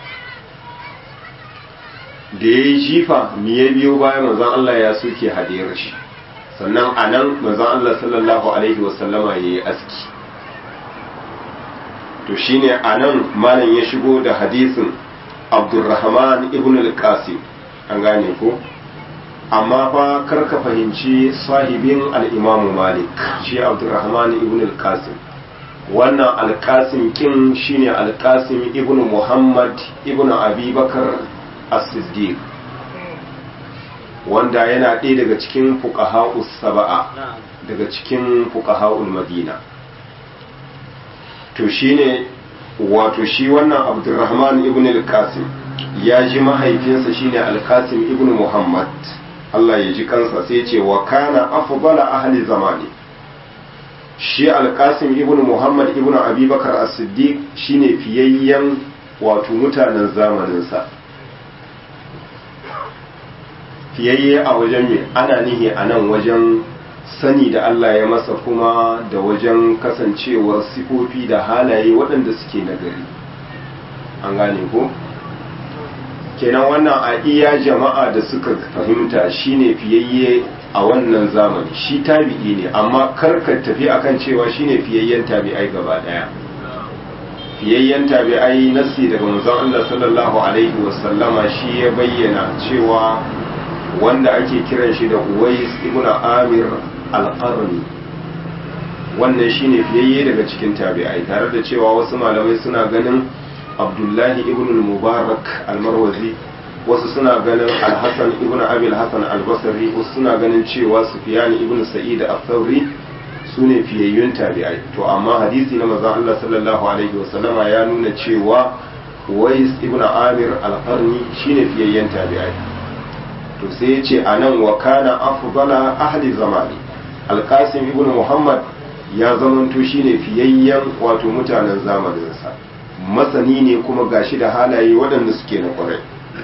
da ya yi jifa me ya biyo bayan manzon Allah ya soke hadiyar shi sannan a nan manzon Allah sallallahu alaihi wasallama ya yi aski to shine a nan malam ya shigo da hadisin Abdurrahman ibn al-Qasim an gane ko amma fa karka fahimci sahibin al'imamu malik shi abdurrahman ibn al-qasim wannan al-qasim kin shine al-qasim ibn muhammad ibn abubakar as-siddiq wanda yana ɗaya daga cikin fuqaha'us saba'a daga cikin fuqaha'ul madina to shine wato shi wannan abdurrahman ibn al-qasim ya ji mahaifinsa shine al-qasim ibn muhammad Allah ya ji kansa sai ce wa kana afdala ahli zamani shi alkasim ibn muhammad ibn abubakar as-siddiq shine fiyayyen wato mutanen zamaninsa fiyayye a wajen me ana nihi a nan wajen sani da Allah ya masa kuma da wajen kasancewar sifofi da halaye waɗanda suke nagari an gane ko? kenan wannan a iya jama'a da suka fahimta shine fiyayye a wannan zamani shi tabi'i ne amma karka tafi akan cewa shine fiyayyen tabi'ai gaba daya fiyayyen tabi'ai nasi daga manzon Allah sallallahu alaihi wasallama shi ya bayyana cewa wanda ake kiran shi da Uwais ibn Amir al-Qarni wannan shine fiyayye daga cikin tabi'ai tare da cewa wasu malamai suna ganin abdullahi ibn al-mubarak al-marwazi wasu suna ganin al-hasan ibn abil hasan al-basri wasu suna ganin cewa sufyan ibn sa'id al-thawri sune fiyayyun tabi'ai to amma hadisi na manzon Allah sallallahu alaihi wasallama ya nuna cewa Wais ibn Amir al-Qarni shine fiyayyen tabi'ai to sai ya ce anan wa kana afdala ahli zamani al-Qasim ibn Muhammad ya zamanto shine fiyayyen wato mutanen zamaninsa masani ne kuma gashi da halaye waɗanda suke na ƙwarai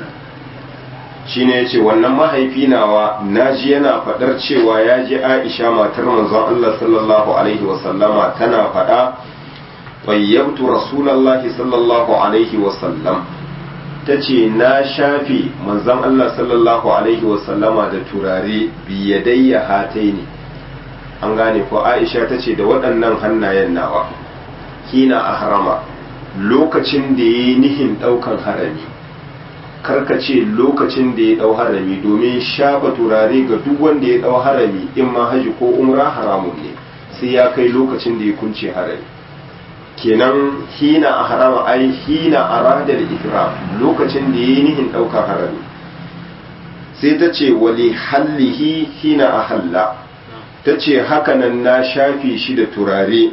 shi ne ya ce wannan mahaifi nawa naji yana faɗar cewa ya ji aisha matar manzon Allah sallallahu alaihi wasallama tana faɗa ƙwayyabtu rasulallahi sallallahu alaihi wasallam ta ce na shafi manzon Allah sallallahu alaihi wasallama da turare biyadayya hatai ne an gane ko aisha ta ce da waɗannan hannayen nawa kina a harama lokacin da ya yi nihin ɗaukan harami karkace lokacin da ya ɗau harami domin shafa turare ga duk wanda ya ɗau harami in ma haji ko umra haramun ne sai ya kai lokacin da ya kunce harami kenan hina a harama ai hina a radar ikram lokacin da ya yi nihin ɗaukan harami sai ta ce wali hallihi hina a halla ta ce hakanan na shafe shi da turare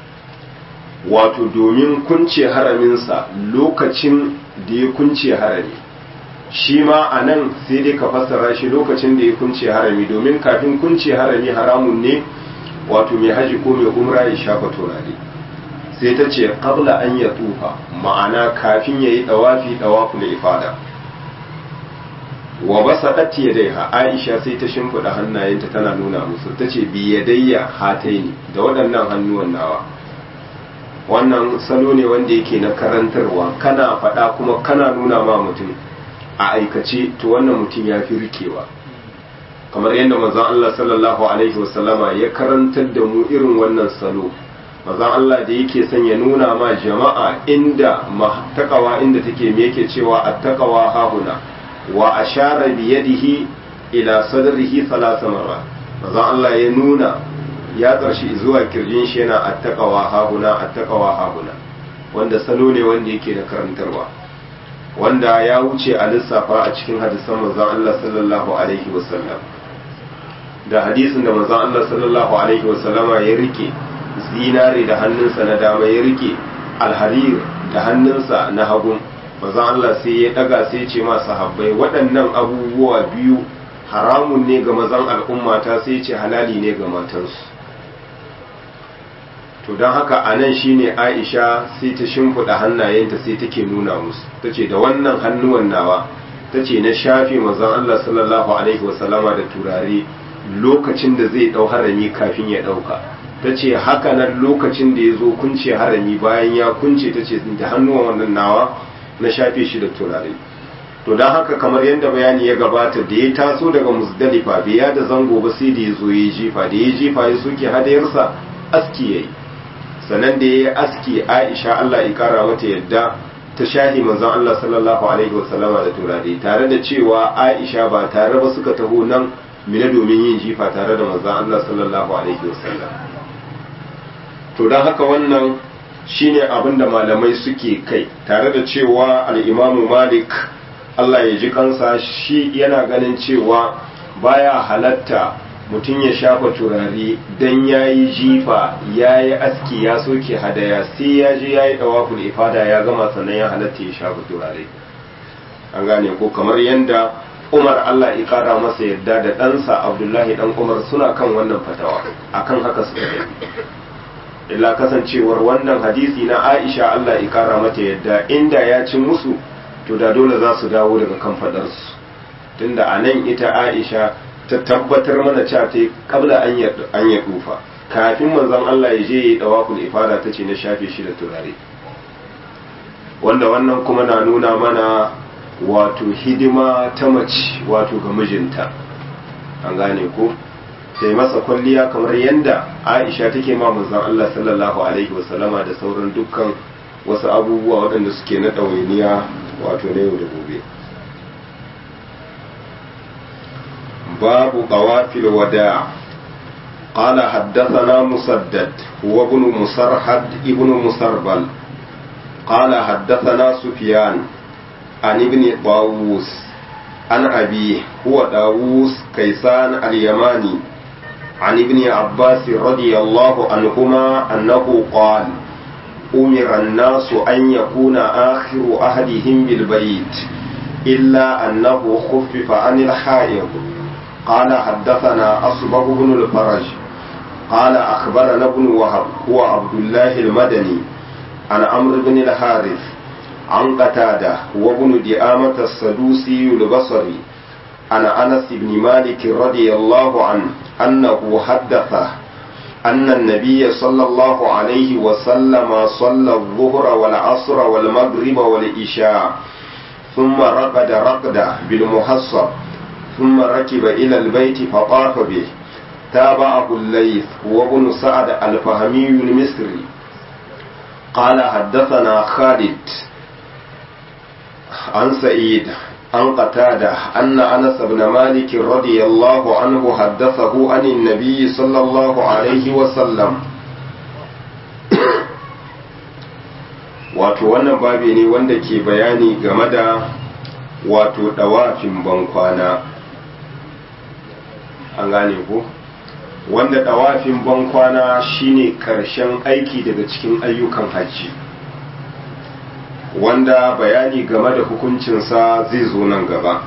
wato domin kunce haraminsa lokacin da ya kunce harami shi ma a nan sai dai ka fassara shi lokacin da ya kunce harami domin kafin kunce harami haramun ne wato mai haji ko mai umra ya shafa turare sai ta ce qabla an ya tufa ma'ana kafin ya yi dawafi dawafu da ifada wa basa ɗatti ya daiha aisha sai ta shimfiɗa hannayenta tana nuna musu ta ce biyadayya hataini da waɗannan hannuwan nawa wannan salo ne wanda yake na karantarwa kana faɗa kuma kana nuna ma mutum a aikace to wannan mutum ya fi rikewa kamar yadda manzon Allah sallallahu alaihi wasallama ya karantar da mu irin wannan salo manzon Allah da yake son ya nuna ma jama'a inda takawa inda take me yake cewa attaqwa hahuna wa ashara bi yadihi ila sadrihi thalatha marra manzon Allah ya nuna ya ƙarshe zuwa kirjin shi yana attaqawa hahuna attaqawa hahuna wanda salo ne wanda yake da karantarwa wanda ya wuce a lissafa a cikin hadisan manzon Allah sallallahu alaihi wasallam da hadisin da manzon Allah sallallahu alaihi wasallama ya rike zinare da hannunsa na dama ya rike alharir da hannunsa na hagun manzon Allah sai ya daga sai ce ma sahabbai waɗannan abubuwa biyu haramun ne ga mazan al'ummata sai ce halali ne ga matansu to don haka a nan shine aisha sai ta shimfiɗa hannayenta sai take nuna musu ta ce da wannan hannuwan nawa ta ce na shafe mazan Allah sallallahu alaihi wasallama da turare lokacin da zai ɗau harami kafin ya ɗauka ta ce haka nan lokacin da ya zo kunce harami bayan ya kunce ta ce da hannuwan wannan nawa na shafe shi da turare to don haka kamar yadda bayani ya gabata da ya taso daga musdalifa bai ya da zango ba sai da ya zo ya jifa da ya jifa ya soke hadayarsa aski ya yi sannan da ya yi aski aisha allah ya kara mata yadda ta shahi manzon allah sallallahu alaihi wasallama da turare tare da cewa aisha ba tare ba suka taho nan mina domin yin jifa tare da manzon allah sallallahu alaihi wasallam to don haka wannan shine abin da malamai suke kai tare da cewa al'imamu malik Allah ya ji kansa shi yana ganin cewa baya halatta mutum ya shafa turare don ya yi jifa ya yi aski ya soke hadaya sai ya je ya yi ɗawaful ifada ya gama sannan ya halatta ya shafa turare an gane ko kamar yadda umar Allah ya kara masa yadda da ɗansa abdullahi ɗan umar suna kan wannan fatawa akan haka suka yi illa kasancewar wannan hadisi na aisha Allah ya kara mata yadda inda ya ci musu to da dole za su dawo daga kan fadarsu tunda a nan ita aisha ta tabbatar mana cewa ta kabla an ya dufa kafin manzon Allah ya je ya yi dawakul ifada ta ce na shafe shi da turare wanda wannan kuma na nuna mana wato hidima ta mace wato ga mijinta an gane ko sai masa kwalliya kamar yadda aisha take ma manzon Allah sallallahu alaihi wasallama da sauran dukkan wasu abubuwa waɗanda suke na ɗawainiya wato na yau da gobe babu qawafil wada قال حدثنا مسدد هو ابن مسرحد ابن مسربل قال حدثنا سفيان عن ابن طاووس عن أبيه هو طاووس كيسان اليماني عن ابن عباس رضي الله عنهما أنه قال أمر الناس أن يكون آخر أهلهم بالبيت إلا أنه خفف عن الحائض قال حدثنا أصبغ بن الفرج قال أخبرنا ابن وهب هو عبد الله المدني عن عمرو بن الحارث عن قتادة وابن دئامة السدوسي البصري عن أنس بن مالك رضي الله عنه أنه حدثه أن النبي صلى الله عليه وسلم صلى الظهر والعصر والمغرب والإشاء ثم رقد رقدة بالمحصب ثم ركب إلى البيت فطاف به تابعه الليث وابن سعد الفهمي المصري قال حدثنا خالد عن سعيد عن قتادة أن أنس بن مالك رضي الله عنه حدثه عن النبي صلى الله عليه وسلم wato wannan babi ne wanda ke bayani game da wato dawafin bankwana an gane ko wanda dawafin bankwana shine karshen aiki daga cikin ayyukan hajji wanda bayani game da hukuncinsa zai zo nan gaba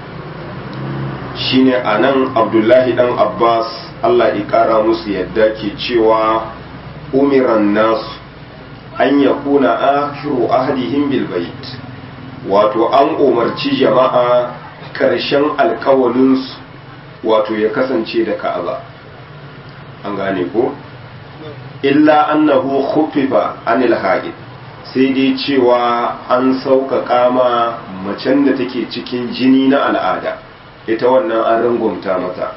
shine a nan abdullahi dan abbas allah ƙara musu yadda ke cewa umiran nasu an ya kuna akhiru ahadihim bil bait wato an umarci jama'a ƙarshen alkawalinsu wato ya kasance da ka'aba an gane ko illa annahu khuffifa anil haid sai dai cewa an sauƙaƙa ma macen da take cikin jini na al'ada ita wannan an rangwamta mata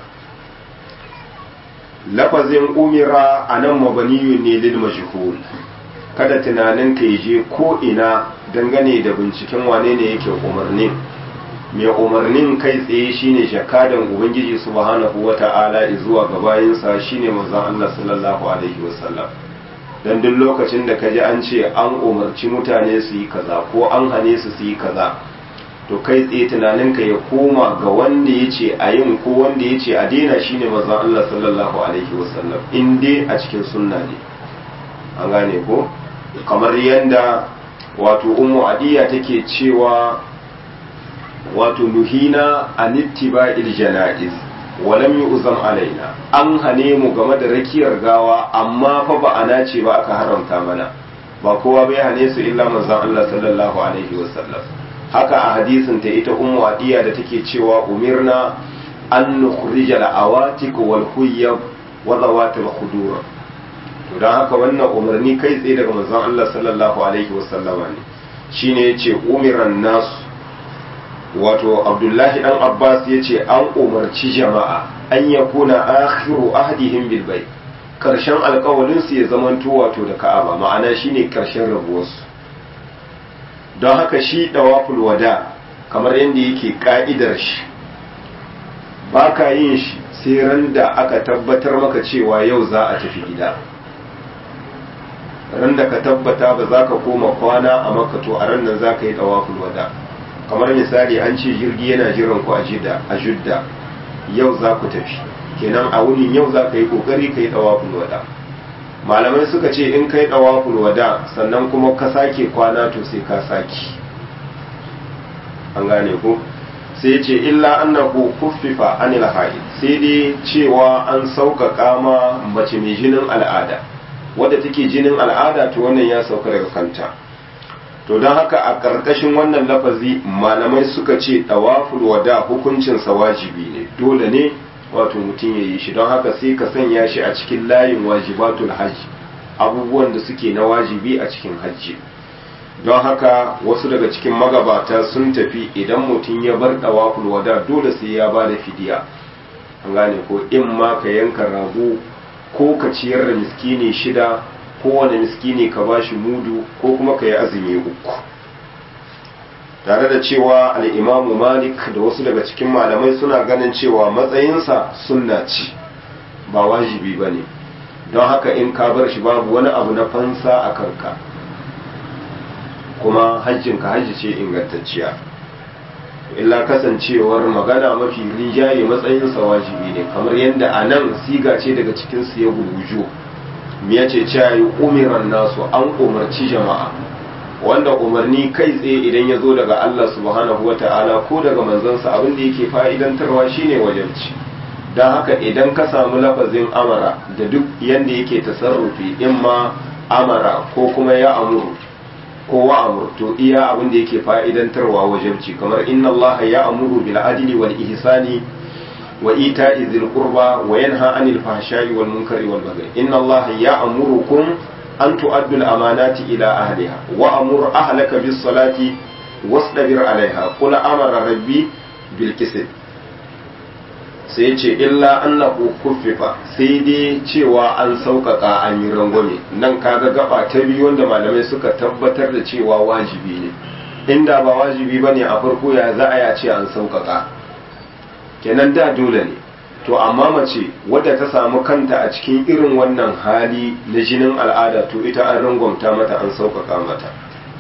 lafazin umira a nan mabaniyun ne lil majhul kada tunanin ka je ko ina dangane da binciken wane ne yake umarni mai umarnin kai tsaye shine jakadan ubangiji subhanahu wata'ala zuwa ga bayinsa shine manzon Allah sallallahu alaihi wasallam dan duk lokacin da kaji an ce an umarci mutane su yi kaza ko an hane su su yi kaza to kai tsaye tunaninka ya koma ga wanda ya ce a yin ko wanda ya ce a daina shine manzon Allah sallallahu alaihi wasallam in dai a cikin sunna ne an gane ko kamar yanda wato ummu adiya take cewa wato nuhina an ittiba'il janaiz wa lam yu'zam alaina an hane mu game da rakiyar gawa amma fa ba ana ce ba aka haramta mana ba kowa bai hane su illa manzon Allah sallallahu alaihi wasallam haka a hadisin ta ita ummu adiya da take cewa umirna an nukhrija al-awatik wal huyyab wa zawatil khudur to dan haka wannan umarni kai tsaye daga manzon Allah sallallahu alaihi wasallama ne shine yace umiran nasu wato abdullahi dan abbas ya ce an umarci jama'a an ya kuna akhiru ahdihim bil bai karshen alkawalinsu ya zamanto wato da ka'aba ma'ana shine karshen rabuwarsu don haka shi dawaful wada kamar yadda yake ka'idar shi ba ka yin shi sai ran da aka tabbatar maka cewa yau za a tafi gida ran da ka tabbata ba za ka koma kwana a makato a ran nan za ka yi dawaful wada kamar misali an ce jirgi yana jiran ku a jidda a judda yau za ku tafi kenan a wunin yau za ka yi kokari ka yi dawaful wada malamai suka ce in kai dawaful wada sannan kuma ka sake kwana to sai ka saki an gane ko sai ce illa annahu kuffifa anil haid sai dai cewa an sauƙaƙa ma mace mai jinin al'ada wadda take jinin al'ada to wannan ya sauka daga kanta to don haka a ƙarƙashin wannan lafazi malamai suka ce ɗawaful wada hukuncinsa wajibi ne dole ne wato mutum ya yi shi don haka sai ka sanya shi a cikin layin wajibatul hajji abubuwan da suke na wajibi a cikin hajji don haka wasu daga cikin magabata sun tafi idan mutum ya bar ɗawaful wada dole sai ya ba da fidiya an gane ko in ma ka yanka rago ko ka ciyar da miskini shida kowane miskini ka ba shi mudu ko kuma ka yi azumi uku tare da cewa al'imamu malik da wasu daga cikin malamai suna ganin cewa matsayinsa sunna ce ba wajibi ba ne don haka in ka bar shi babu wani abu na fansa a kanka kuma hajjinka hajji ce ingantacciya illa kasancewar magana mafi rinjaye matsayinsa wajibi ne kamar yadda a nan siga ce daga cikinsu ya gugujo ya ce cewa yi umiran nasu an umarci jama'a wanda umarni kai tsaye idan ya zo daga Allah subhanahu wa ta'ala ko daga manzansa abin da yake fa'idantarwa shine wajabci don haka idan ka samu lafazin amara da duk yadda yake tasarrufi in ma amara ko kuma ya amuru ko wa amur to iya abin da yake fa'idantarwa wajabci kamar inna Allah ya amuru bil adli wal ihsani وإيتاء ذي القربى وينهى عن الفحشاء والمنكر والبغي إن الله يأمركم أن تؤدوا الأمانات إلى أهلها وأمر أهلك بالصلاة واصطبر عليها قل أمر ربي بالكسب sai ce illa annahu kuffifa sai dai cewa an sauƙaƙa an yi rangwame nan kaga gaba ta biyu wanda malamai suka tabbatar da cewa wajibi ne inda ba wajibi bane a farko ya za a ya ce an sauƙaƙa kenan da dole ne to amma mace wadda ta samu kanta a cikin irin wannan hali na jinin al'ada to ita an rangwamta mata an sauƙaƙa mata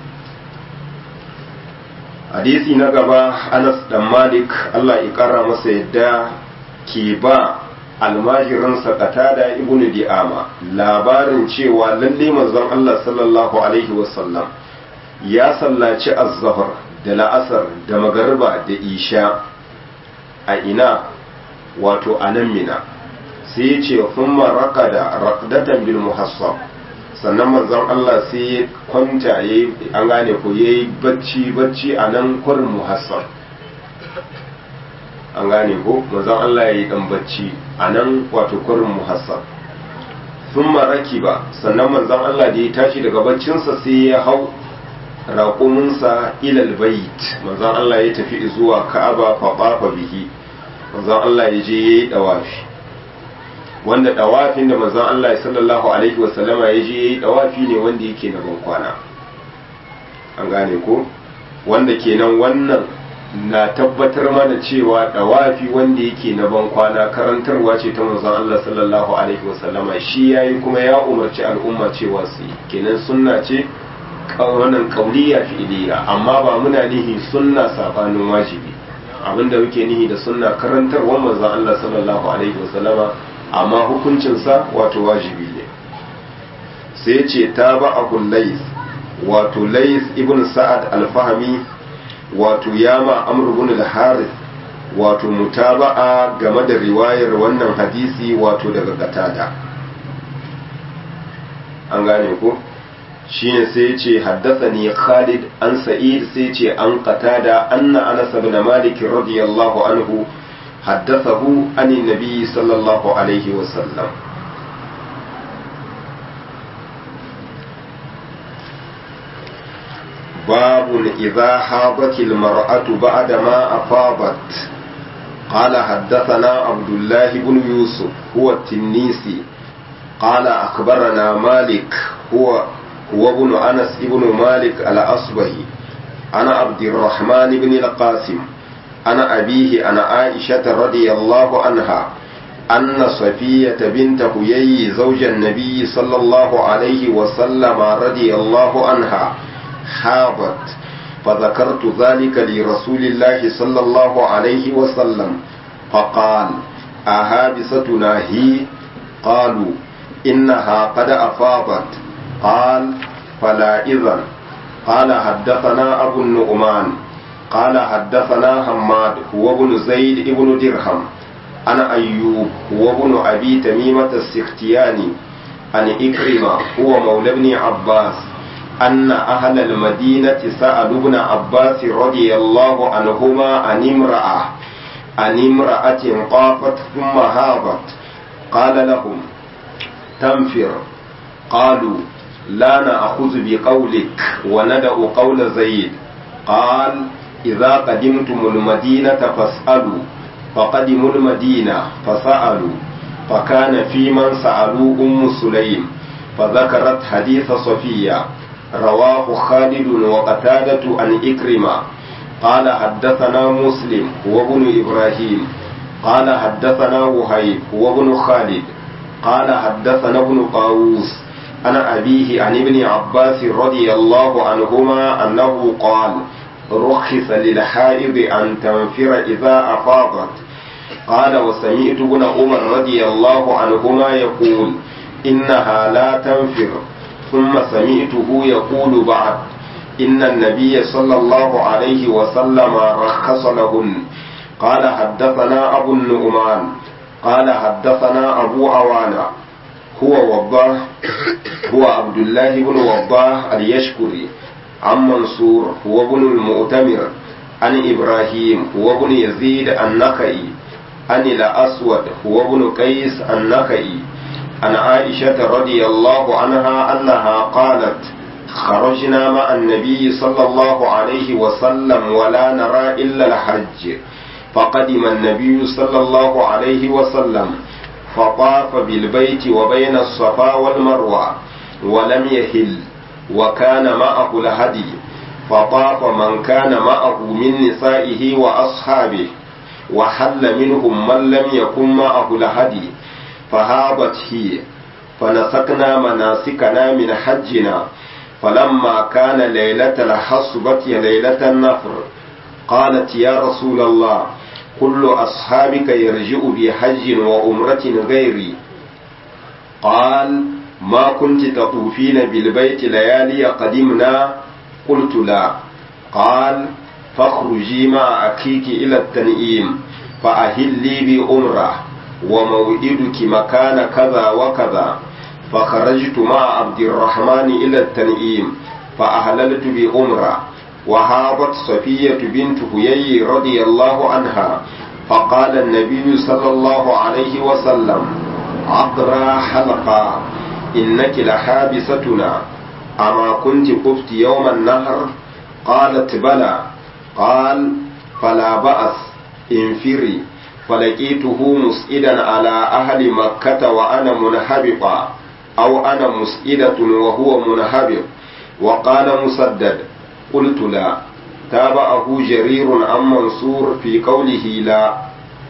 hadisi na gaba anas dan malik allah ya ƙara masa yadda ke ba almajiransa qatada ibnu di'ama labarin cewa lalle manzon allah sallallahu alaihi wasallam ya sallaci az-zahr da la'asar da magariba da isha a ina wato a nan mina sai ya ce kuma raka da rakdatan bil muhassab sannan manzon Allah sai ya kwanta ya an gane ko ya yi bacci bacci a nan kwarin muhassab an gane ko manzon Allah ya yi dan bacci a nan wato kwarin muhassab sun maraki ba sannan manzon Allah da ya tashi daga baccinsa sai ya hau raƙuminsa ilal bait manzon Allah ya tafi zuwa ka'aba fa bihi manzon Allah ya je yayi dawafi wanda dawafin da manzon Allah sallallahu alaihi wasallama ya je yayi dawafi ne wanda yake na bankwana an gane ko wanda kenan wannan na tabbatar mana cewa dawafi wanda yake na ban kwana karantarwa ce ta manzon Allah sallallahu alaihi wasallama shi yayi kuma ya umarci al'umma cewa su yi kenan sunna ce wannan kauliya fi'liya amma ba muna nihi sunna sabanin wajibi abinda muke nihi da sunna karantarwa manzon Allah sallallahu alaihi wasallama amma hukuncin sa wato wajibi ne sai ce ta ba abul lais wato lais ibn sa'ad al-fahmi wato yama amr ibn al-harith wato mutaba'a game da riwayar wannan hadisi wato daga qatada an gane ko shine sai ya ce haddathani Khalid an Sa'id sai ya ce an qatada anna Anas ibn Malik radiyallahu anhu haddathahu an nabi sallallahu alaihi wa sallam باب إذا حاضت المرأة بعدما أفاضت قال حدثنا عبد الله بن يوسف هو التنيسي قال أخبرنا مالك هو هو ابن أنس ابن مالك الأصبهي أنا عبد الرحمن بن القاسم أنا أبيه أنا عائشة رضي الله عنها أن صفية بنت هيي زوج النبي صلى الله عليه وسلم رضي الله عنها حاضت فذكرت ذلك لرسول الله صلى الله عليه وسلم فقال أهابستنا هي قالوا إنها قد أفاضت قال فلا إذن قال حدثنا أبو النعمان قال حدثنا حماد هو ابن زيد ابن درهم أنا أيوب هو ابن أبي تميمة السختياني عن إكرمة هو مولى ابن عباس أن أهل المدينة سألوا ابن عباس رضي الله عنهما عن امرأة عن امرأة طافت ثم هابت قال لهم تنفر قالوا لا نأخذ بقولك وندع قول زيد قال إذا قدمتم المدينة فاسألوا فقدموا المدينة فسألوا فكان في من سألوا أم سليم فذكرت حديث صفية رواه خالد وقتادة عن إكرمة قال حدثنا مسلم هو ابن إبراهيم قال حدثنا وهيب هو ابن خالد قال حدثنا ابن طاووس أنا أبيه عن ابن عباس رضي الله عنهما أنه قال رخص للحائض أن تنفر إذا أفاضت قال وسمعت ابن عمر رضي الله عنهما يقول إنها لا تنفر ثم سمعته يقول بعد إن النبي صلى الله عليه وسلم رخص لهن قال حدثنا أبو النعمان قال حدثنا أبو عوانة هو وضاه هو عبد الله بن وضاه اليشكري عن منصور هو ابن المؤتمر عن إبراهيم هو ابن يزيد النخعي عن الأسود هو ابن قيس النخعي عن عائشة رضي الله عنها أنها قالت خرجنا مع النبي صلى الله عليه وسلم ولا نرى إلا الحج فقدم النبي صلى الله عليه وسلم فطاف بالبيت وبين الصفا والمروة ولم يهل وكان معه الهدي فطاف من كان معه من نسائه وأصحابه وحل منهم من لم يكن معه الهدي فهابت هي فنسكنا مناسكنا من حجنا فلما كان ليلة الحصبة ليلة النفر قالت يا رسول الله كل أصحابك يرجع بحج وأمرة غيري قال ما كنت تطوفين بالبيت ليالي قدمنا قلت لا قال فاخرجي مع أخيك إلى التنئيم فأهلي بأمره وموئدك مكان كذا وكذا فخرجت مع عبد الرحمن إلى التنئيم فأهللت بأمره وهابت صفية بنت هيي رضي الله عنها فقال النبي صلى الله عليه وسلم عقرى حلقا إنك لحابستنا أما كنت قفت يوم النهر قالت بلى قال فلا بأس انفري فلقيته مسئدا على أهل مكة وأنا منهبطا أو أنا مسئدة وهو منهبط وقال مسدد قلت لا tabahu jarirun an mansur fi qawlihi la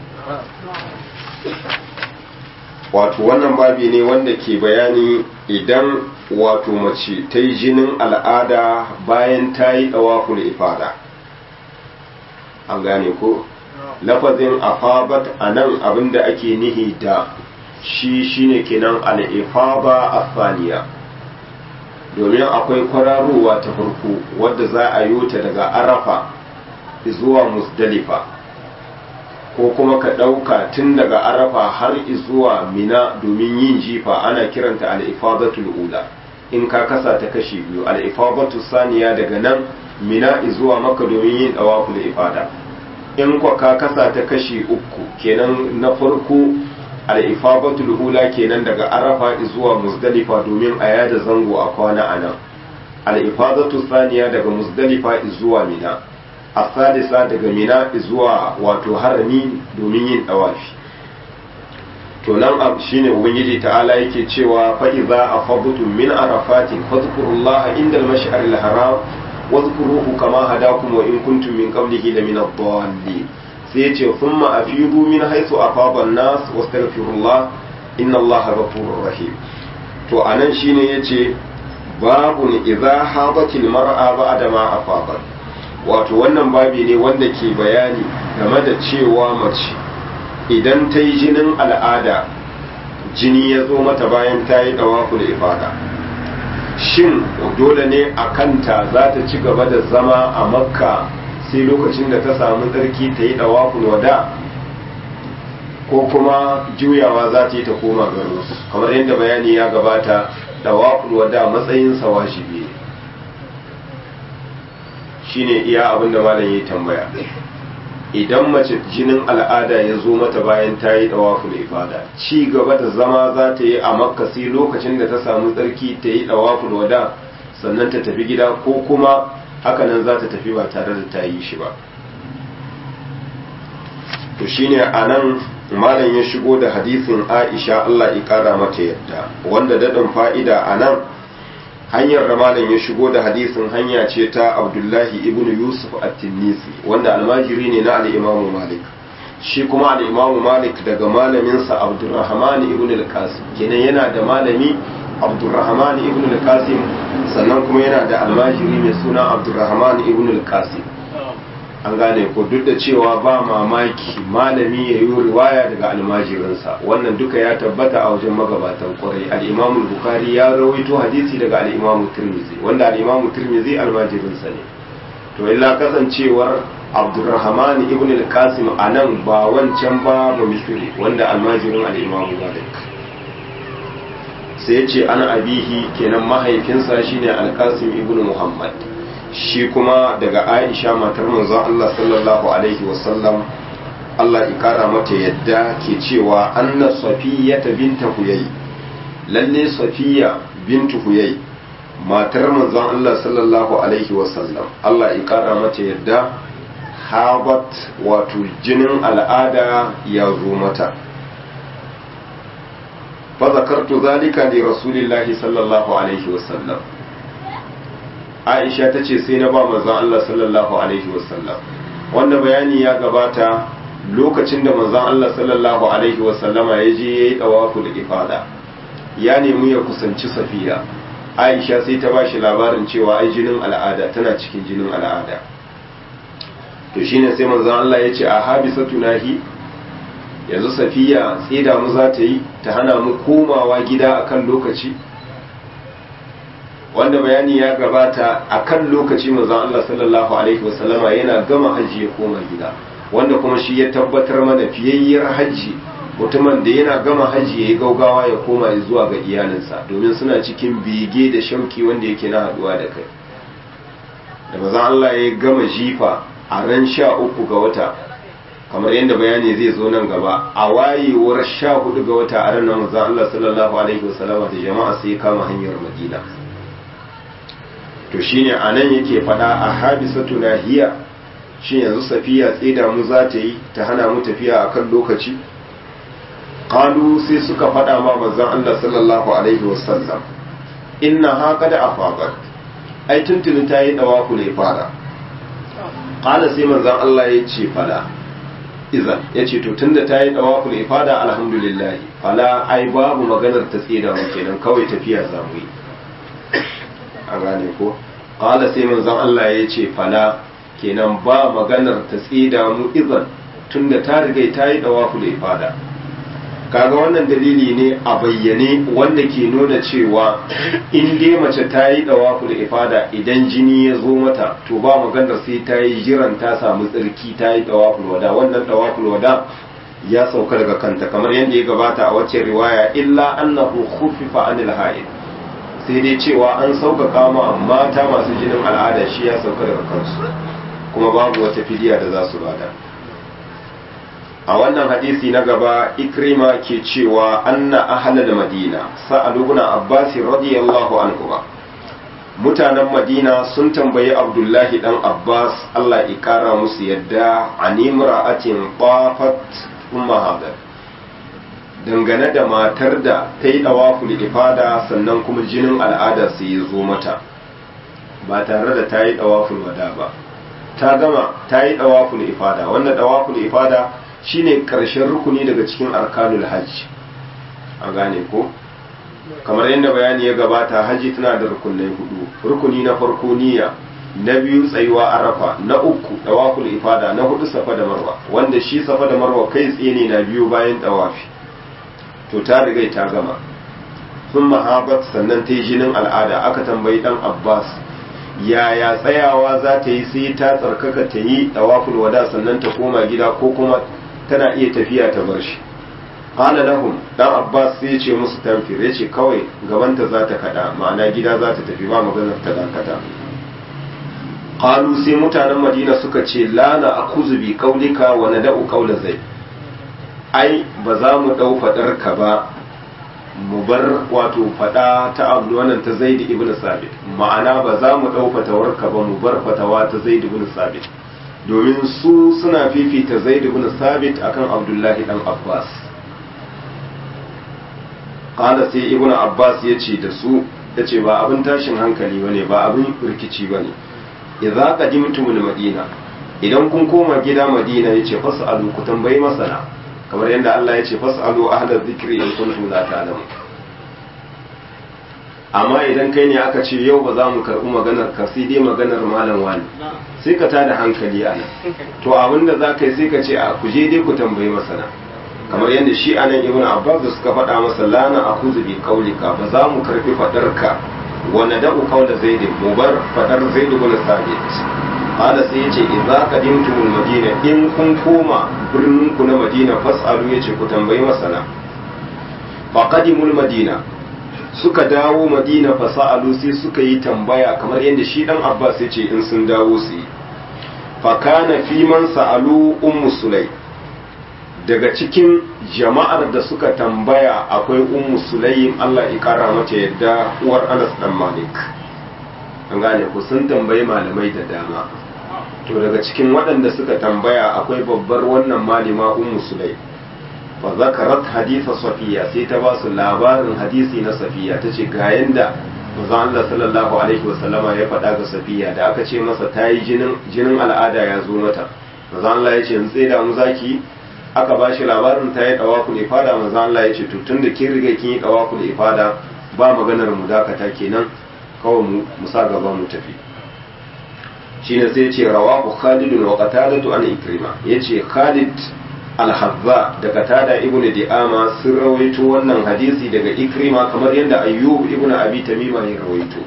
wato wannan babi ne wanda ke bayani idan wato mace ta yi jinin al'ada bayan ta yi ɗawaful ifada an gane ko lafazin afabat a nan abinda ake nihi da shi shine kenan al'ifaba a saniya domin akwai kwararowa ta farko wadda za a yi ta daga arafa zuwa musdalifa ko kuma ka ɗauka tun daga arafa har zuwa mina domin yin jifa ana kiranta al'ifadatul ula in ka kasa ta kashi biyu al'ifadatul saniya daga nan mina zuwa maka domin yin ɗawaful ifada in kwa ka kasa ta kashi uku kenan na farko al'ifadatul ula kenan daga arafa zuwa musdalifa domin a yada zango a kwana a nan al'ifadatul saniya daga musdalifa zuwa mina a sadisa daga mina zuwa wato harami domin yin dawafi to nan shine ubangiji ta'ala yake cewa fa idza afadtum min arafatin fadhkurullaha inda al-mash'ar al-haram wadhkuruhu kama hadakum wa in kuntum min qablihi la min ad-dallin sai yace thumma afidu min haythu afada an-nas wastaghfirullah inna allaha ghafurur rahim to anan shine yace babun idza hadatil mar'a ba'da ma afadat wato wannan babi ne wanda ke bayani game da cewa mace idan ta yi jinin al'ada jini ya zo mata bayan ta yi ɗawafu da ifada shin dole ne a kanta za ta ci gaba da zama a makka sai lokacin da ta samu tsarki ta yi ɗawafu wada ko kuma juyawa za ta yi ta koma garo kamar yadda bayani ya gabata ɗawafu wada matsayinsa wajibi ne shine iya abin da malam ya tambaya idan mace jinin al'ada ya zo mata bayan ta yi dawaful ifada ci gaba da zama za ta yi a makka sai lokacin da ta samu tsarki ta yi dawaful wada sannan ta tafi gida ko kuma hakanan za ta tafi ba tare da ta yi shi ba to shine a nan malam ya shigo da hadisin aisha allah ya kara mata yadda wanda daɗin fa'ida a nan hanyar da malam ya shigo da hadisin hanya ce ta abdullahi ibn yusuf at-tinnisi wanda almajiri ne na al-imamu malik shi kuma al-imamu malik daga malaminsa abdurrahman ibn al-qasim kenan yana da malami abdurrahman ibn al-qasim sannan kuma yana da almajiri mai suna abdurrahman ibn al-qasim an gane ko duk da cewa ba mamaki malami ya yi riwaya daga almajirinsa wannan duka ya tabbata a wajen magabatan kwarai al'imamu bukari ya rawaito hadisi daga al'imamu turmizi wanda al'imamu turmizi almajirinsa ne to illa kasancewar abdurrahman ibn al-qasim a nan ba wancan ba ba misri wanda almajirin al'imamu malik sai ya ce ana abihi kenan mahaifinsa shine al-qasim ibn muhammad shi kuma daga aisha matar manzon Allah sallallahu alaihi wasallam Allah ikara mata yadda ke cewa anna safiya ta binta huyai lalle safiya bintu huyai matar manzon Allah sallallahu alaihi wasallam Allah ikara mata yadda habat wato jinin al'ada ya zo mata fa zakartu zalika li rasulillahi sallallahu alaihi wasallam aisha ta ce sai na ba manzon Allah sallallahu alaihi wasallam wanda bayani ya gabata lokacin da manzon Allah sallallahu alaihi wasallama ya je yayi tawafu da ifada ya nemi ya kusanci safiya aisha sai ta ba shi labarin cewa ai jinin al'ada tana cikin jinin al'ada to shine sai manzon Allah ya ce a habisatu nahi yanzu safiya tsida mu za ta yi ta hana mu komawa gida akan lokaci wanda bayani ya gabata a kan lokaci manzon Allah sallallahu alaihi wasallama yana gama hajji ya koma gida wanda kuma shi ya tabbatar mana fiyayyar hajji mutumin da yana gama hajji ya yi gaugawa ya koma zuwa ga iyalinsa domin suna cikin bege da shauki wanda yake na haduwa da kai da manzon Allah ya gama jifa a ran sha uku ga wata kamar yadda bayani zai zo nan gaba a wayewar sha hudu ga wata a ranar manzon Allah sallallahu alaihi wasallama da jama'a sai kama hanyar Madina to shine a nan yake fada a habisatu nahiya shi yanzu safiya tsida mu za ta yi ta hana mu tafiya a kan lokaci qalu sai suka fada ma manzon Allah sallallahu alaihi wasallam inna ha qad afadat ai tuntuni ta yi dawafu ne fara qala sai manzon Allah ya ce fala iza ya ce to tunda ta yi dawaful ifada alhamdulillah fala ai babu maganar ta tsida mu kenan kawai tafiya za mu yi an gane ko qala sai manzon Allah ya ce fala kenan ba maganar ta tsida mu izan tunda ta riga ta yi dawaful ifada kaga wannan dalili ne a bayyane wanda ke nuna cewa in dai mace ta yi dawaful ifada idan jini ya zo mata to ba maganar sai ta yi jiran ta samu tsarki ta yi dawaful wada wannan dawaful wada ya sauka daga kanta kamar yadda ya gabata a wacce riwaya illa annahu khuffifa anil haid sai dai cewa an sauƙaƙa ma mata masu jinin al'ada shi ya sauka daga kansu kuma babu wata fidiya da za su bada a wannan hadisi na gaba ikrima ke cewa anna ahlal madina sa'alu ibn abbas radiyallahu anhu mutanen madina sun tambayi abdullahi dan abbas Allah ya kara musu yadda animra'atin qafat umma hadar dangane da matar da ta yi dawaful ifada sannan kuma jinin al'ada su yi zo mata ba tare da ta yi dawaful wada ba ta gama ta yi dawaful ifada wannan dawaful ifada shine karshen rukuni daga cikin arkanul hajj a gane ko kamar yadda bayani ya gabata hajji tana da rukunai hudu rukuni na farko niyya na biyu tsayuwa arafa na uku dawaful ifada na hudu safa da marwa wanda shi safa da marwa kai tsaye ne na biyu bayan dawafi to ta riga ta gama sun mahabat sannan ta yi jinin al'ada aka tambayi dan abbas yaya tsayawa za ta yi sai ta tsarkaka ta yi dawaful wada sannan ta koma gida ko kuma tana iya tafiya ta bar shi qala lahum dan abbas sai ce musu tamfir yace kawai gabanta za ta kada ma'ana gida za ta tafi ba maganar ta dakata qalu sai mutanen madina suka ce la na akuzu bi qaulika wa nada'u qaula zai ai ba za mu dau fadar ka ba mu bar wato fada ta abu wannan ta zaid ibn sabit ma'ana ba za mu dau fatawar ka ba mu bar fatawa ta zaid ibn sabit domin su suna fifita zaid ibn sabit akan abdullahi dan abbas qala sai ibn abbas yace da su yace ba abin tashin hankali bane ba abin rikici bane idza qadimtumul madina idan kun koma gida madina yace fasalu ku tambayi masana kamar yadda Allah yace fasalu ahla dhikri in kuntum la ta'lamun amma idan kai ne aka ce yau ba za mu karɓi maganar ka sai dai maganar malam wani sai ka tada hankali a nan to abin da za ka yi sai ka ce a ku je dai ku tambayi masana kamar yadda shi anan ibn abbas da suka faɗa masa lana a kuzu bi kaulika ba za mu karɓi faɗarka wa nada'u qawla zaid mu bar fadar zaid ibn sabit qala sai yace idza qadimtumul madina in kun koma birnin ku na madina fasalu yace ku tambayi masana fa qadimul madina suka dawo madina fasalu sai suka yi tambaya kamar yadda shi dan abbas yace in sun dawo su yi fa kana fi man sa'alu ummu sulay daga cikin jama'ar da suka tambaya akwai ummu sulaim Allah ya kara mata yadda uwar Anas dan Malik an gane ku sun tambayi malamai da dama to daga cikin waɗanda suka tambaya akwai babbar wannan malima ummu sulaim fa zakarat hadisa safiya sai ta ba su labarin hadisi na safiya tace ga yanda manzo Allah sallallahu alaihi wasallama ya faɗa ga safiya da aka ce masa tayi jinin jinin al'ada ya zo mata manzo Allah ya ce in tseda mu zaki aka ba shi labarin ta yi ɗawaku da ifada manzan Allah ya ce to tun da kin riga kin yi ɗawaku da ifada ba maganar mu dakata kenan kawai mu musa gaba mu tafi shine sai ce rawahu Khalid wa Qatadatu an Ikrima yace Khalid al-Hazza da Qatada ibn Di'ama sun rawaito wannan hadisi daga Ikrima kamar yadda Ayyub ibn Abi Tamima ya rawaito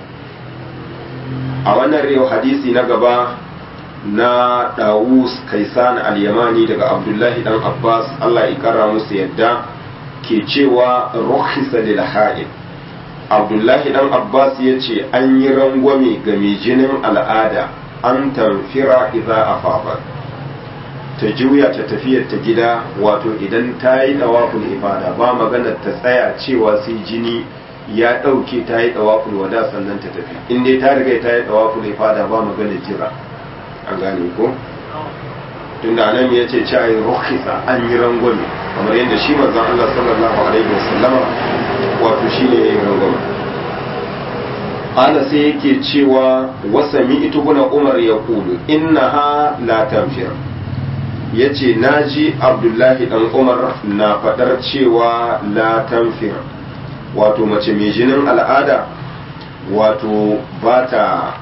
a wannan riwaya hadisi na gaba na Dawus Kaisan al-Yamani daga Abdullahi dan Abbas Allah ya kara musu yadda ke cewa rukhisa lil ha'id Abdullahi dan Abbas ya ce an yi rangwame ga mai jinin al'ada an tamfira idza afafa ta juya ta tafiyar ta gida wato idan ta yi dawaful ibada ba magana ta tsaya cewa sai jini ya ɗauke ta yi dawaful wada sannan ta tafi in dai ta riga ta yi dawaful ibada ba magana jira an gane ko tunda nan ya ce ci ayi rukhisa an yi rangwame kamar yadda shi manzon Allah sallallahu alaihi wasallama wato shine yayin rangwame qala sai yake cewa wasami itubuna umar ya kulu innaha la tanfir yace naji abdullahi dan umar na fadar cewa la tanfir wato mace mai jinin al'ada wato ba ta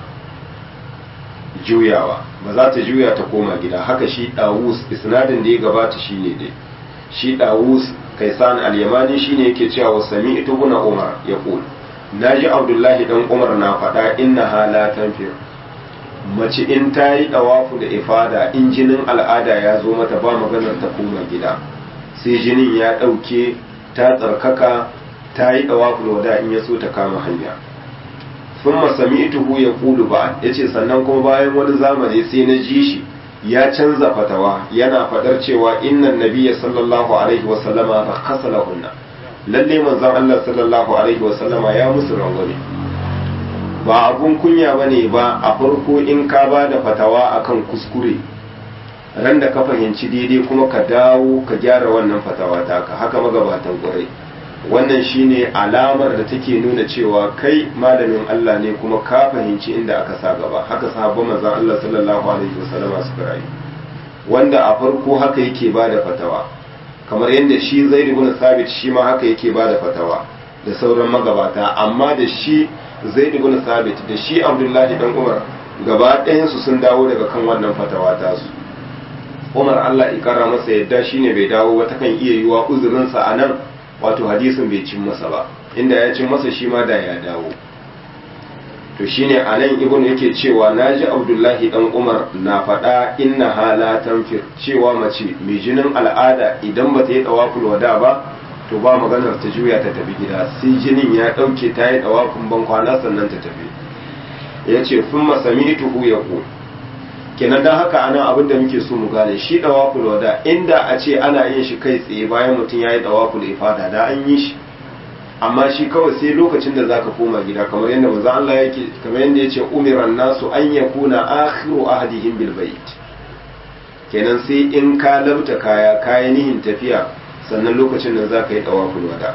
juyawa ba za ta juya ta koma gida haka shi dawus isnadin da ya gabata shine dai shi dawus kaisan al-yamani shine yake cewa wasami itubuna umar ya kulu naji abdullahi dan umar na faɗa inna hala tanfir mace in ta yi ɗawafu da ifada in jinin al'ada ya zo mata ba maganar ta koma gida sai jinin ya ɗauke ta tsarkaka ta yi ɗawafu da wada in ya so ta kama hanya sun masami ituhu ya kulu ba ya ce sannan kuma bayan wani zamani sai na ji shi ya canza fatawa yana faɗar cewa innan nabiya sallallahu alaihi wasallama ba kasa lahunna lalle manzon Allah sallallahu alaihi wasallama ya musu rangwame ba abun kunya bane ba a farko in ka ba da fatawa akan kuskure ran da ka fahimci daidai kuma ka dawo ka gyara wannan fatawa taka haka magabatan kwarai wannan shine alamar da take nuna cewa kai malamin Allah ne kuma ka fahimci inda aka sa gaba haka sahabban manzon Allah sallallahu alaihi wasallama suka rayu wanda a farko haka yake ba da fatawa kamar yadda shi zai ibn sabit shi ma haka yake ba da fatawa da sauran magabata amma da shi zai ibn sabit da shi abdullahi dan umar gaba ɗayansu sun dawo daga kan wannan fatawa tasu umar allah ikara masa yadda shine bai dawo ba takan iya yiwa uzurinsa a nan wato hadisin bai cin masa ba inda ya cin masa shi ma da ya dawo to shine a nan ibn yake cewa naji abdullahi dan umar na faɗa inna hala tanfir cewa mace mai jinin al'ada idan ba ta yi tawaful wada ba to ba maganar ta juya ta tafi gida sai jinin ya ɗauke ta yi tawafin ban kwana sannan ta tafi ya ce sun masami tuhu ya ku kenan don haka anan abin da muke so mu gane shi tawaful wada inda a ce ana yin shi kai tsaye bayan mutum ya yi tawaful ifada da an yi shi amma shi kawai sai lokacin da zaka koma gida kamar yadda manzo Allah yake kamar yadda yace umiran nasu an yakuna akhiru ahadihim bil bait kenan sai in ka labta kaya kaya nihin tafiya sannan lokacin da zaka yi tawaful wada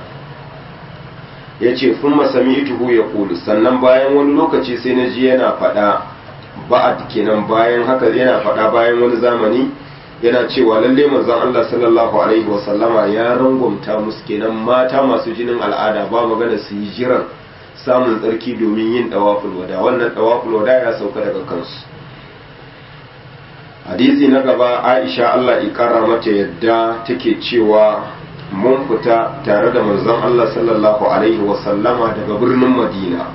yace thumma sami'tuhu yaqulu sannan bayan wani lokaci sai na ji yana fada ba'ad kenan bayan haka yana fada bayan wani zamani yana cewa lalle manzon Allah sallallahu alaihi wa sallama ya rangwamta musu kenan mata masu jinin al'ada ba magana su yi jiran samun tsarki domin yin dawaful wada wannan dawaful wada ya sauka daga kansu hadisi na gaba Aisha Allah ikara mata yadda take cewa mun fita tare da manzon Allah sallallahu alaihi wa sallama daga birnin Madina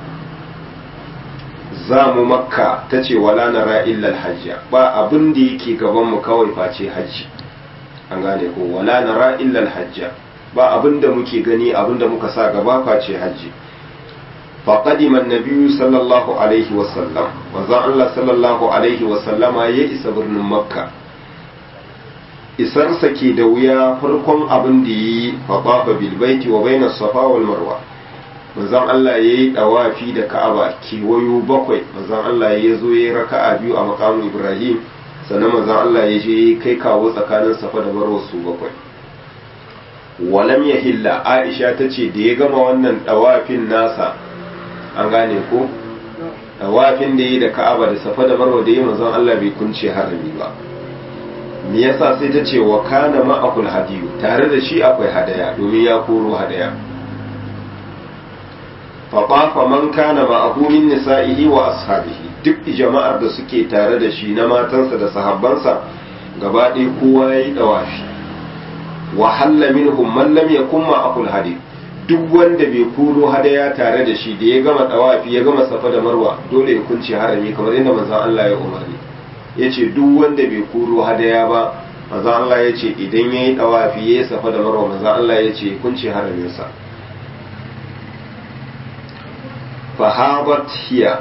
za mu makka ta ce wala nara illal hajja ba abin da yake gaban mu kawai face hajji an gane ko wala nara illal hajja ba abin da muke gani abin da muka sa gaba face hajji fa qadima an-nabiy sallallahu alaihi wa sallam manzo Allah sallallahu alaihi wa sallama ya isa birnin makka isarsa ke da wuya farkon abin da yi fa tafa bil baiti wa bayna safa wal marwa manzon Allah ya yi ɗawafi da ka'aba kewayo bakwai manzon Allah ya zo ya yi raka'a biyu a makamin Ibrahim sannan manzon Allah ya je kai kawo tsakanin safa da marwa su bakwai walam ya hilla Aisha ta ce da ya gama wannan ɗawafin nasa an gane ko ɗawafin da ya yi da ka'aba da safa da marwa da ya manzon Allah bai kunce harami ba me yasa sai ta ce wa kana ma'akul hadiyu tare da shi akwai hadaya domin ya koro hadaya faɓafa man kana ma'ahu min nisa'ihi wa ashabihi duk jama'ar da suke tare da shi na matansa da sahabbansa gaba ɗaya kowa ya yi ɗawafi wa halla minhum man lam yakun ma'akul hadi duk wanda bai kuro hadaya tare da shi da ya gama ɗawafi ya gama safa da marwa dole ya kunce harami kamar yadda manzon Allah ya umarni yace duk wanda bai kuro hadaya ba manzon Allah ya ce idan yayi ɗawafi ya yi safa da marwa manzon Allah ya ce kunce haraminsa fahabat hiya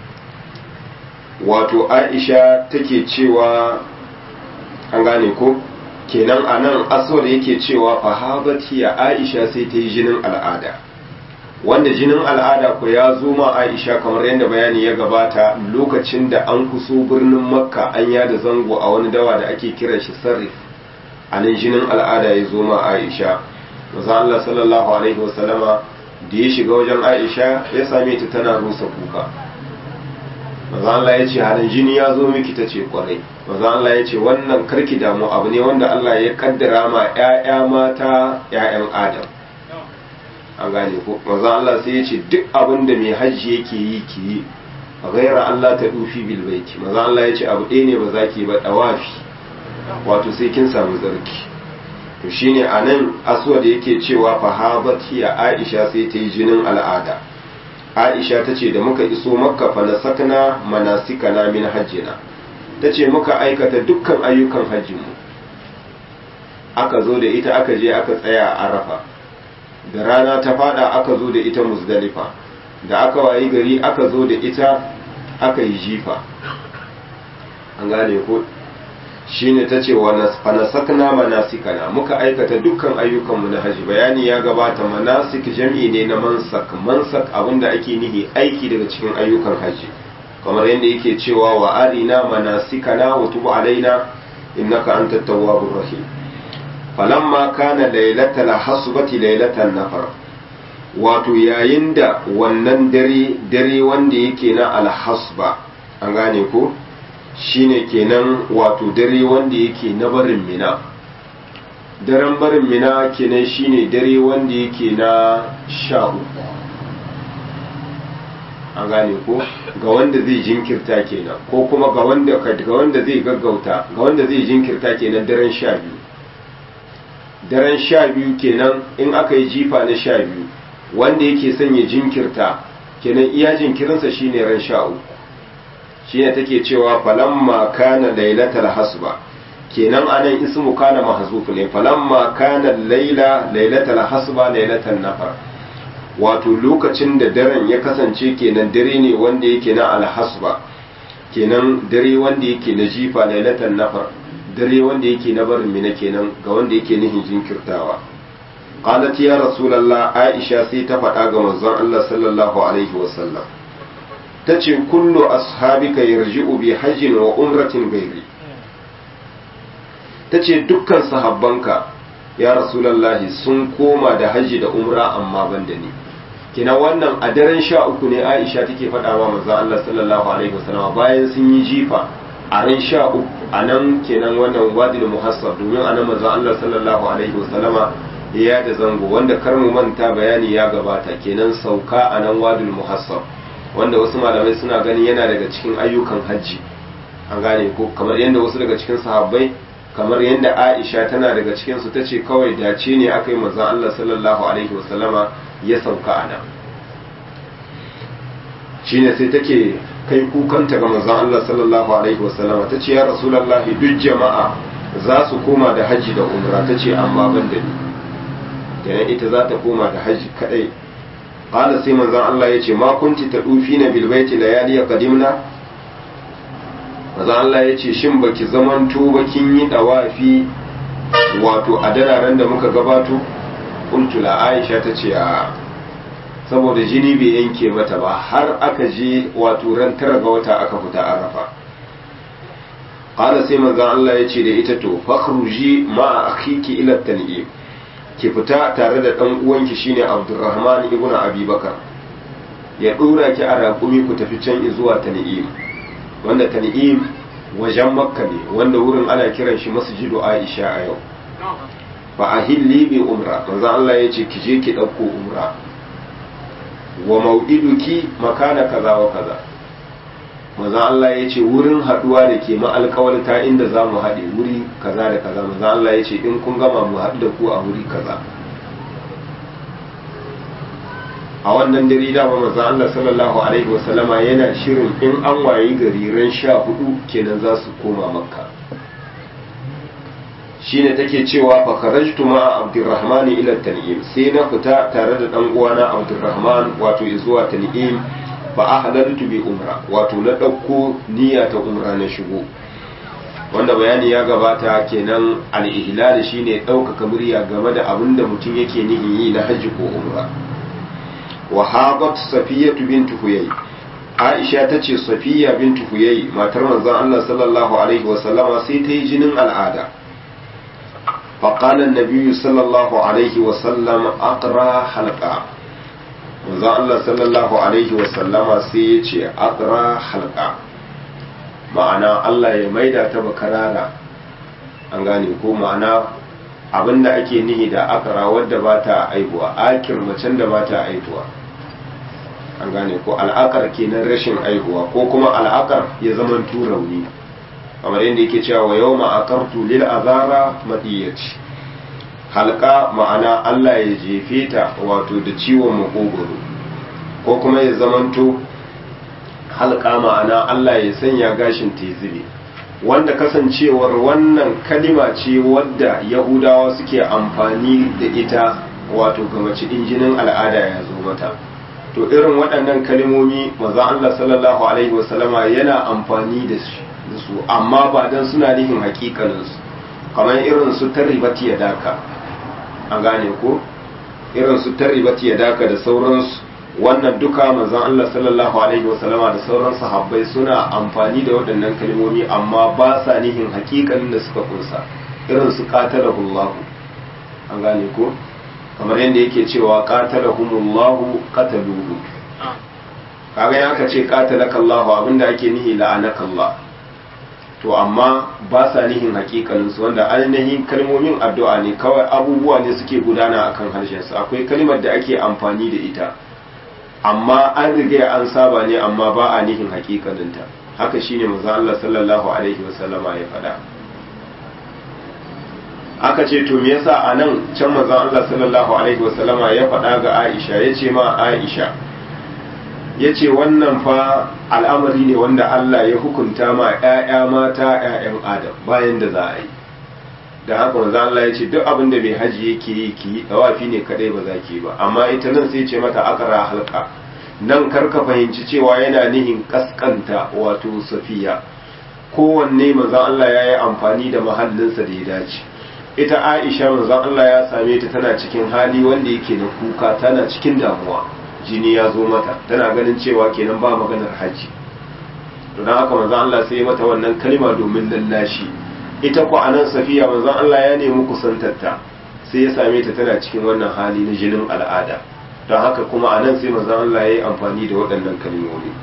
wato aisha take cewa an gane ko kenan a nan aswad yake cewa fahabat hiya aisha sai ta yi jinin al'ada wanda jinin al'ada ko ya zo ma aisha kamar yadda bayani ya gabata lokacin da an kuso birnin makka an yada zango a wani dawa da ake kiran shi sarrif a nan jinin al'ada ya zo ma aisha maza Allah sallallahu alaihi wasallama da ya shiga wajen aisha ya same ta tana rusa kuka maza Allah ya ce halin jini ya zo miki ta ce kwarai maza Allah ya ce wannan karki damu abu ne wanda Allah ya kaddara ma 'ya'ya mata 'ya'yan adam an gane ko maza Allah sai ya ce duk abin da mai hajji yake yi ki yi ghaira Allah ta dufi bil baiti maza Allah ya ce abu ɗaya ne ba za ki ba dawafi wato sai kin samu zarki to shine anan aswad yake cewa fahabat ya Aisha sai ta yi jinin al'ada Aisha ta ce da muka iso makka fa nasakna manasikana min hajjina ta ce muka aikata dukkan ayyukan hajjinmu aka zo da ita aka je aka tsaya a arafa da rana ta fada aka zo da ita muzdalifa da aka wayi gari aka zo da ita aka yi jifa an gane ko shine ta ce wa fanasakna manasikana muka aikata dukkan ayyukanmu na haji bayani ya gabata manasik jam'i ne na mansak mansak abinda ake nihi aiki daga cikin ayyukan haji kamar yadda yake cewa wa arina manasikana wa tubu alaina innaka antat tawwabur rahim falamma kana lailatal hasbati lailatan nafar wato yayin da wannan dare dare wanda yake na alhasba an gane ko shine kenan wato dare wanda yake na barin mina daren barin mina kenan shine dare wanda yake na sha uku an gane ko ga wanda zai jinkirta kenan ko kuma ga wanda ga wanda zai gaggauta ga wanda zai jinkirta kenan daren sha biyu daren sha biyu kenan in aka yi jifa na sha biyu wanda yake son ya jinkirta kenan iya jinkirinsa shine ran sha uku shine take cewa falamma kana lailatal hasba kenan anan ismu kana mahzuf ne falamma kana laila lailatal hasba lailatal nafar wato lokacin da daren ya kasance kenan dare ne wanda yake na alhasba kenan dare wanda yake na jifa lailatal nafar dare wanda yake na barin mina kenan ga wanda yake nihin jinkirtawa qalat ya rasulullah aisha sai ta faɗa ga manzon Allah sallallahu alaihi wasallam tace kullu ashabika yarji'u bi hajjin wa umratin gairi tace dukkan sahabbanka ya rasulullah sun koma da haji da umra amma ban da ni kina wannan a daren sha uku ne aisha take faɗa wa manzon Allah sallallahu alaihi wasallam bayan sun yi jifa a ran sha uku a nan kenan wannan wadil muhassab domin a nan manzon Allah sallallahu alaihi wasallama ya da zango wanda kar mu manta bayani ya gabata kenan sauka a nan wadil muhassab wanda wasu malamai suna ganin yana daga cikin ayyukan hajji an gane ko kamar yadda wasu daga cikin sahabbai kamar yadda Aisha tana daga cikin su tace kawai dace ne aka yi manzon Allah sallallahu alaihi wasallama ya sauka a nan shine sai take kai kukanta ga manzon Allah sallallahu alaihi wasallam ta ce ya rasulullahi duk jama'a za su koma da haji da umra ta ce amma ban da ni kenan ita za ta koma da haji kadai qala sai manzon Allah ya ce ma kunti tadufina bil baiti layali qadimna manzon Allah ya ce shin baki zamanto bakin yi dawafi wato a dararen da muka gabato qultu la aisha ta ce a saboda jini bai yanke mata ba har aka je wato ran tara ga wata aka fita arafa qala sai manzon Allah ya ce da ita to fakhruji ma akhiki ila tan'im ki fita tare da dan uwanki shine Abdurrahman ibn Abi Bakar ya dora ki a raƙumi ku tafi can zuwa tan'im wanda tan'im wajen makka ne wanda wurin ana kiran shi masjidu Aisha a yau fa ahilli bi umra manzon Allah ya ce ki je ki dauko umra wa mau'iduki makana kaza wa kaza maza Allah ya ce wurin haduwa da ke ma'alƙawarta inda za mu haɗe wuri kaza da kaza maza Allah ya ce in kun gama mu haɗu da ku a wuri kaza a wannan dare dama maza Allah sallallahu alaihi wasallama yana shirin in an wayi gari ran sha hudu kenan za su koma makka shine take cewa fa kharajtu ma Abdurrahman ila Tan'im sai na fita tare da dan uwana Abdurrahman wato zuwa Tan'im fa ahlaltu bi umra wato na dauko niyya ta umra na shigo wanda bayani ya gabata kenan al-ihlal shine ɗaukaka murya game da abin da mutum yake nihin yi na hajji ko umra wa habat safiyatu bint huyay Aisha ta ce Safiya bint Huyay matar manzon Allah sallallahu alaihi wa sallama sai ta yi jinin al'ada فقال النبي صلى الله عليه وسلم أقرأ حلقة manzo Allah sallallahu alaihi wasallama sai ya ce aqra halqa ma'ana Allah ya maida ta bakarara an gane ko ma'ana abinda ake nihi da aqra wadda ba ta aihuwa akir macen da ba ta aihuwa an gane ko al'akar kenan rashin aihuwa ko kuma al'akar ya zama turauni kamar yadda yake cewa wa yau ma'akartu lil azara madiyyaci halka ma'ana Allah ya jefe ta wato da ciwon makogoro ko kuma ya zamanto halka ma'ana Allah ya sanya gashin tezile wanda kasancewar wannan kalima ce wadda yahudawa suke amfani da ita wato ga mace jinin al'ada ya zo mata to irin waɗannan kalimomi maza Allah sallallahu alaihi wasallama yana amfani da su amma ba dan suna nihin hakikaninsu kamar irin su tarribati ya daka an gane ko irin su tarribati ya daka da sauransu wannan duka manzon Allah sallallahu alaihi wasallama da sauran sahabbai suna amfani da waɗannan kalmomi amma ba sa nihin hakikanin da suka kunsa irin su qatalahullahu an gane ko kamar yadda yake cewa qatalahumullahu qataluhu kaga ya ka ce qatalakallahu abinda ake nihi la'anakallah to amma ba sa nihin hakikanin su wanda ainihin kalmomin addu'a ne kawai abubuwa ne suke gudana akan harshen su akwai kalmar da ake amfani da ita amma an riga an saba ne amma ba a nihin hakikaninta haka shine manzo Allah sallallahu alaihi wasallama ya faɗa aka ce to me yasa anan can manzo Allah sallallahu alaihi wasallama ya faɗa ga Aisha yace ma Aisha yace wannan fa al'amari ne wanda Allah ya hukunta ma ƴaƴa mata ƴaƴan Adam bayan da za a yi da haka manzo Allah ya ce duk abin da mai haji yake yi ki tawafi ne kadai ba za ki ba amma ita nan sai ce mata akara halka nan karka fahimci cewa yana nihin kaskanta wato safiya kowanne manzo Allah ya yi amfani da mahallinsa da ya dace ita Aisha manzo Allah ya same ta tana cikin hali wanda yake na kuka tana cikin damuwa jini ya zo mata tana ganin cewa kenan ba maganar haji to dan haka manzo Allah sai ya mata wannan kalma domin lallashi ita ku anan safiya manzon Allah ya nemi kusantarta sai ya same ta tana cikin wannan hali na jinin al'ada don haka kuma anan sai manzon Allah ya yi amfani da waɗannan kalmomi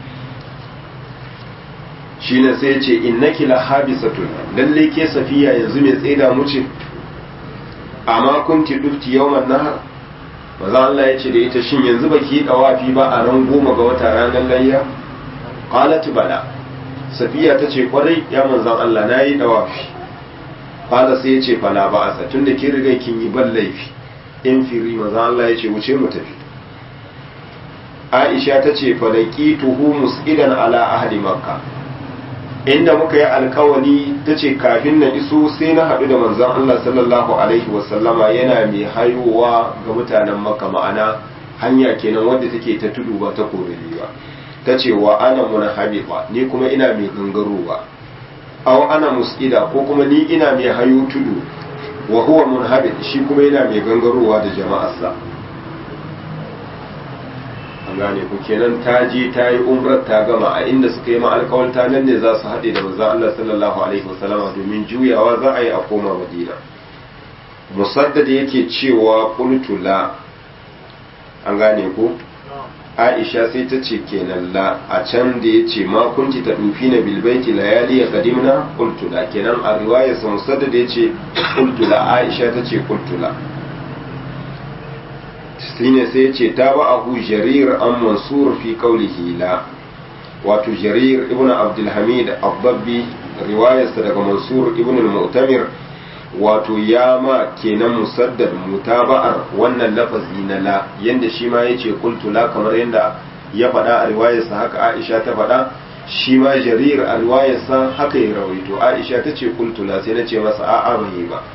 shine sai ya ce innaki la habisatun lalle ke safiya yanzu mai tsaida mu ce amma kunti dufti yawman nahar manzon Allah ya ce da ita shin yanzu baki yi dawafi ba a ran goma ga wata ranar layya qalat bala safiya ta ce kwarai ya manzon Allah na yi dawafi fada sai ya ce fala ba asa tun da kin riga kin yi ban laifi in firi maza Allah ya ce wuce mu tafi Aisha ta ce falaki tuhu mus'idan ala ahli makka inda muka yi alkawali ta ce kafin na iso sai na haɗu da manzon Allah sallallahu alaihi wasallama yana mai hayowa ga mutanen makka ma'ana hanya kenan wadda take ta tudu ba ta korili ba ta ce wa ana munahabiba ni kuma ina mai gangarowa aw ana mus'ida ko kuma ni ina mai hayo tudu wa huwa munhabit shi kuma yana mai gangarowa da jama'arsa an gane ku kenan ta je ta yi umrar ta gama a inda suka yi ma'alkawalta nan ne za su haɗe da manzon Allah sallallahu alaihi wasallama domin juyawa za a yi a koma madina musaddad yake cewa qultu la an gane ku aisha sai ta ce kenan la a can da ya ce ma kunti ta dufi na bilbaiti layali ya kadimna kultula kenan a riwayar samusar da ya ce kultula aisha ta ce kultula shine sai ya ce ta ba ahu jarir an mansur fi kaulihi la wato jarir ibn abdulhamid abbabbi riwayarsa daga mansur ibn al-mu'tamir wato ya ma kenan musaddad mutaba'ar wannan lafazi na la yanda shi ma yace qultu la kamar yanda ya faɗa a riwayarsa haka Aisha ta faɗa shi ma Jarir a riwayarsa haka ya rawaito Aisha ta ce qultu la sai nace masa a'a ban yi ba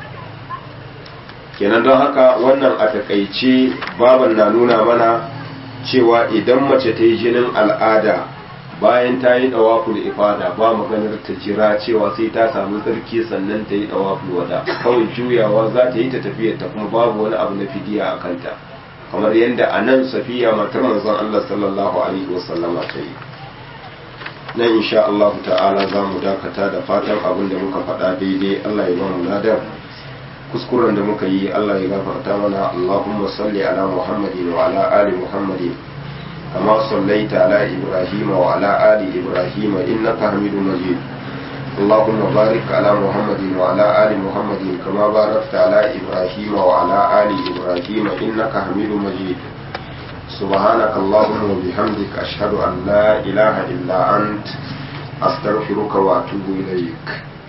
kenan don haka wannan a takaice baban na nuna mana cewa idan mace ta yi jinin al'ada bayan ta yi dawaful ifada ba maganar ta jira cewa sai ta samu tsarki sannan ta yi dawaful wada kawai juyawa za ta yi ta tafiyar ta kuma babu wani abu na fidiya a kanta kamar yadda a nan safiya matar manzon Allah sallallahu alaihi wasallama ta yi nan insha Allah ta'ala za mu dakata da fatan abin da muka faɗa daidai Allah ya ba mu ladar kuskuren da muka yi Allah ya gafarta mana Allahumma salli ala Muhammadin wa ala ali Muhammadin kama sallaita ala Ibrahim wa ala ali Ibrahim innaka Hamidum Majid اللهم بارك على محمد وعلى آل محمد كما باركت على إبراهيم وعلى آل إبراهيم إنك حميد مجيد سبحانك اللهم وبحمدك أشهد أن لا إله إلا أنت أستغفرك وأتوب إليك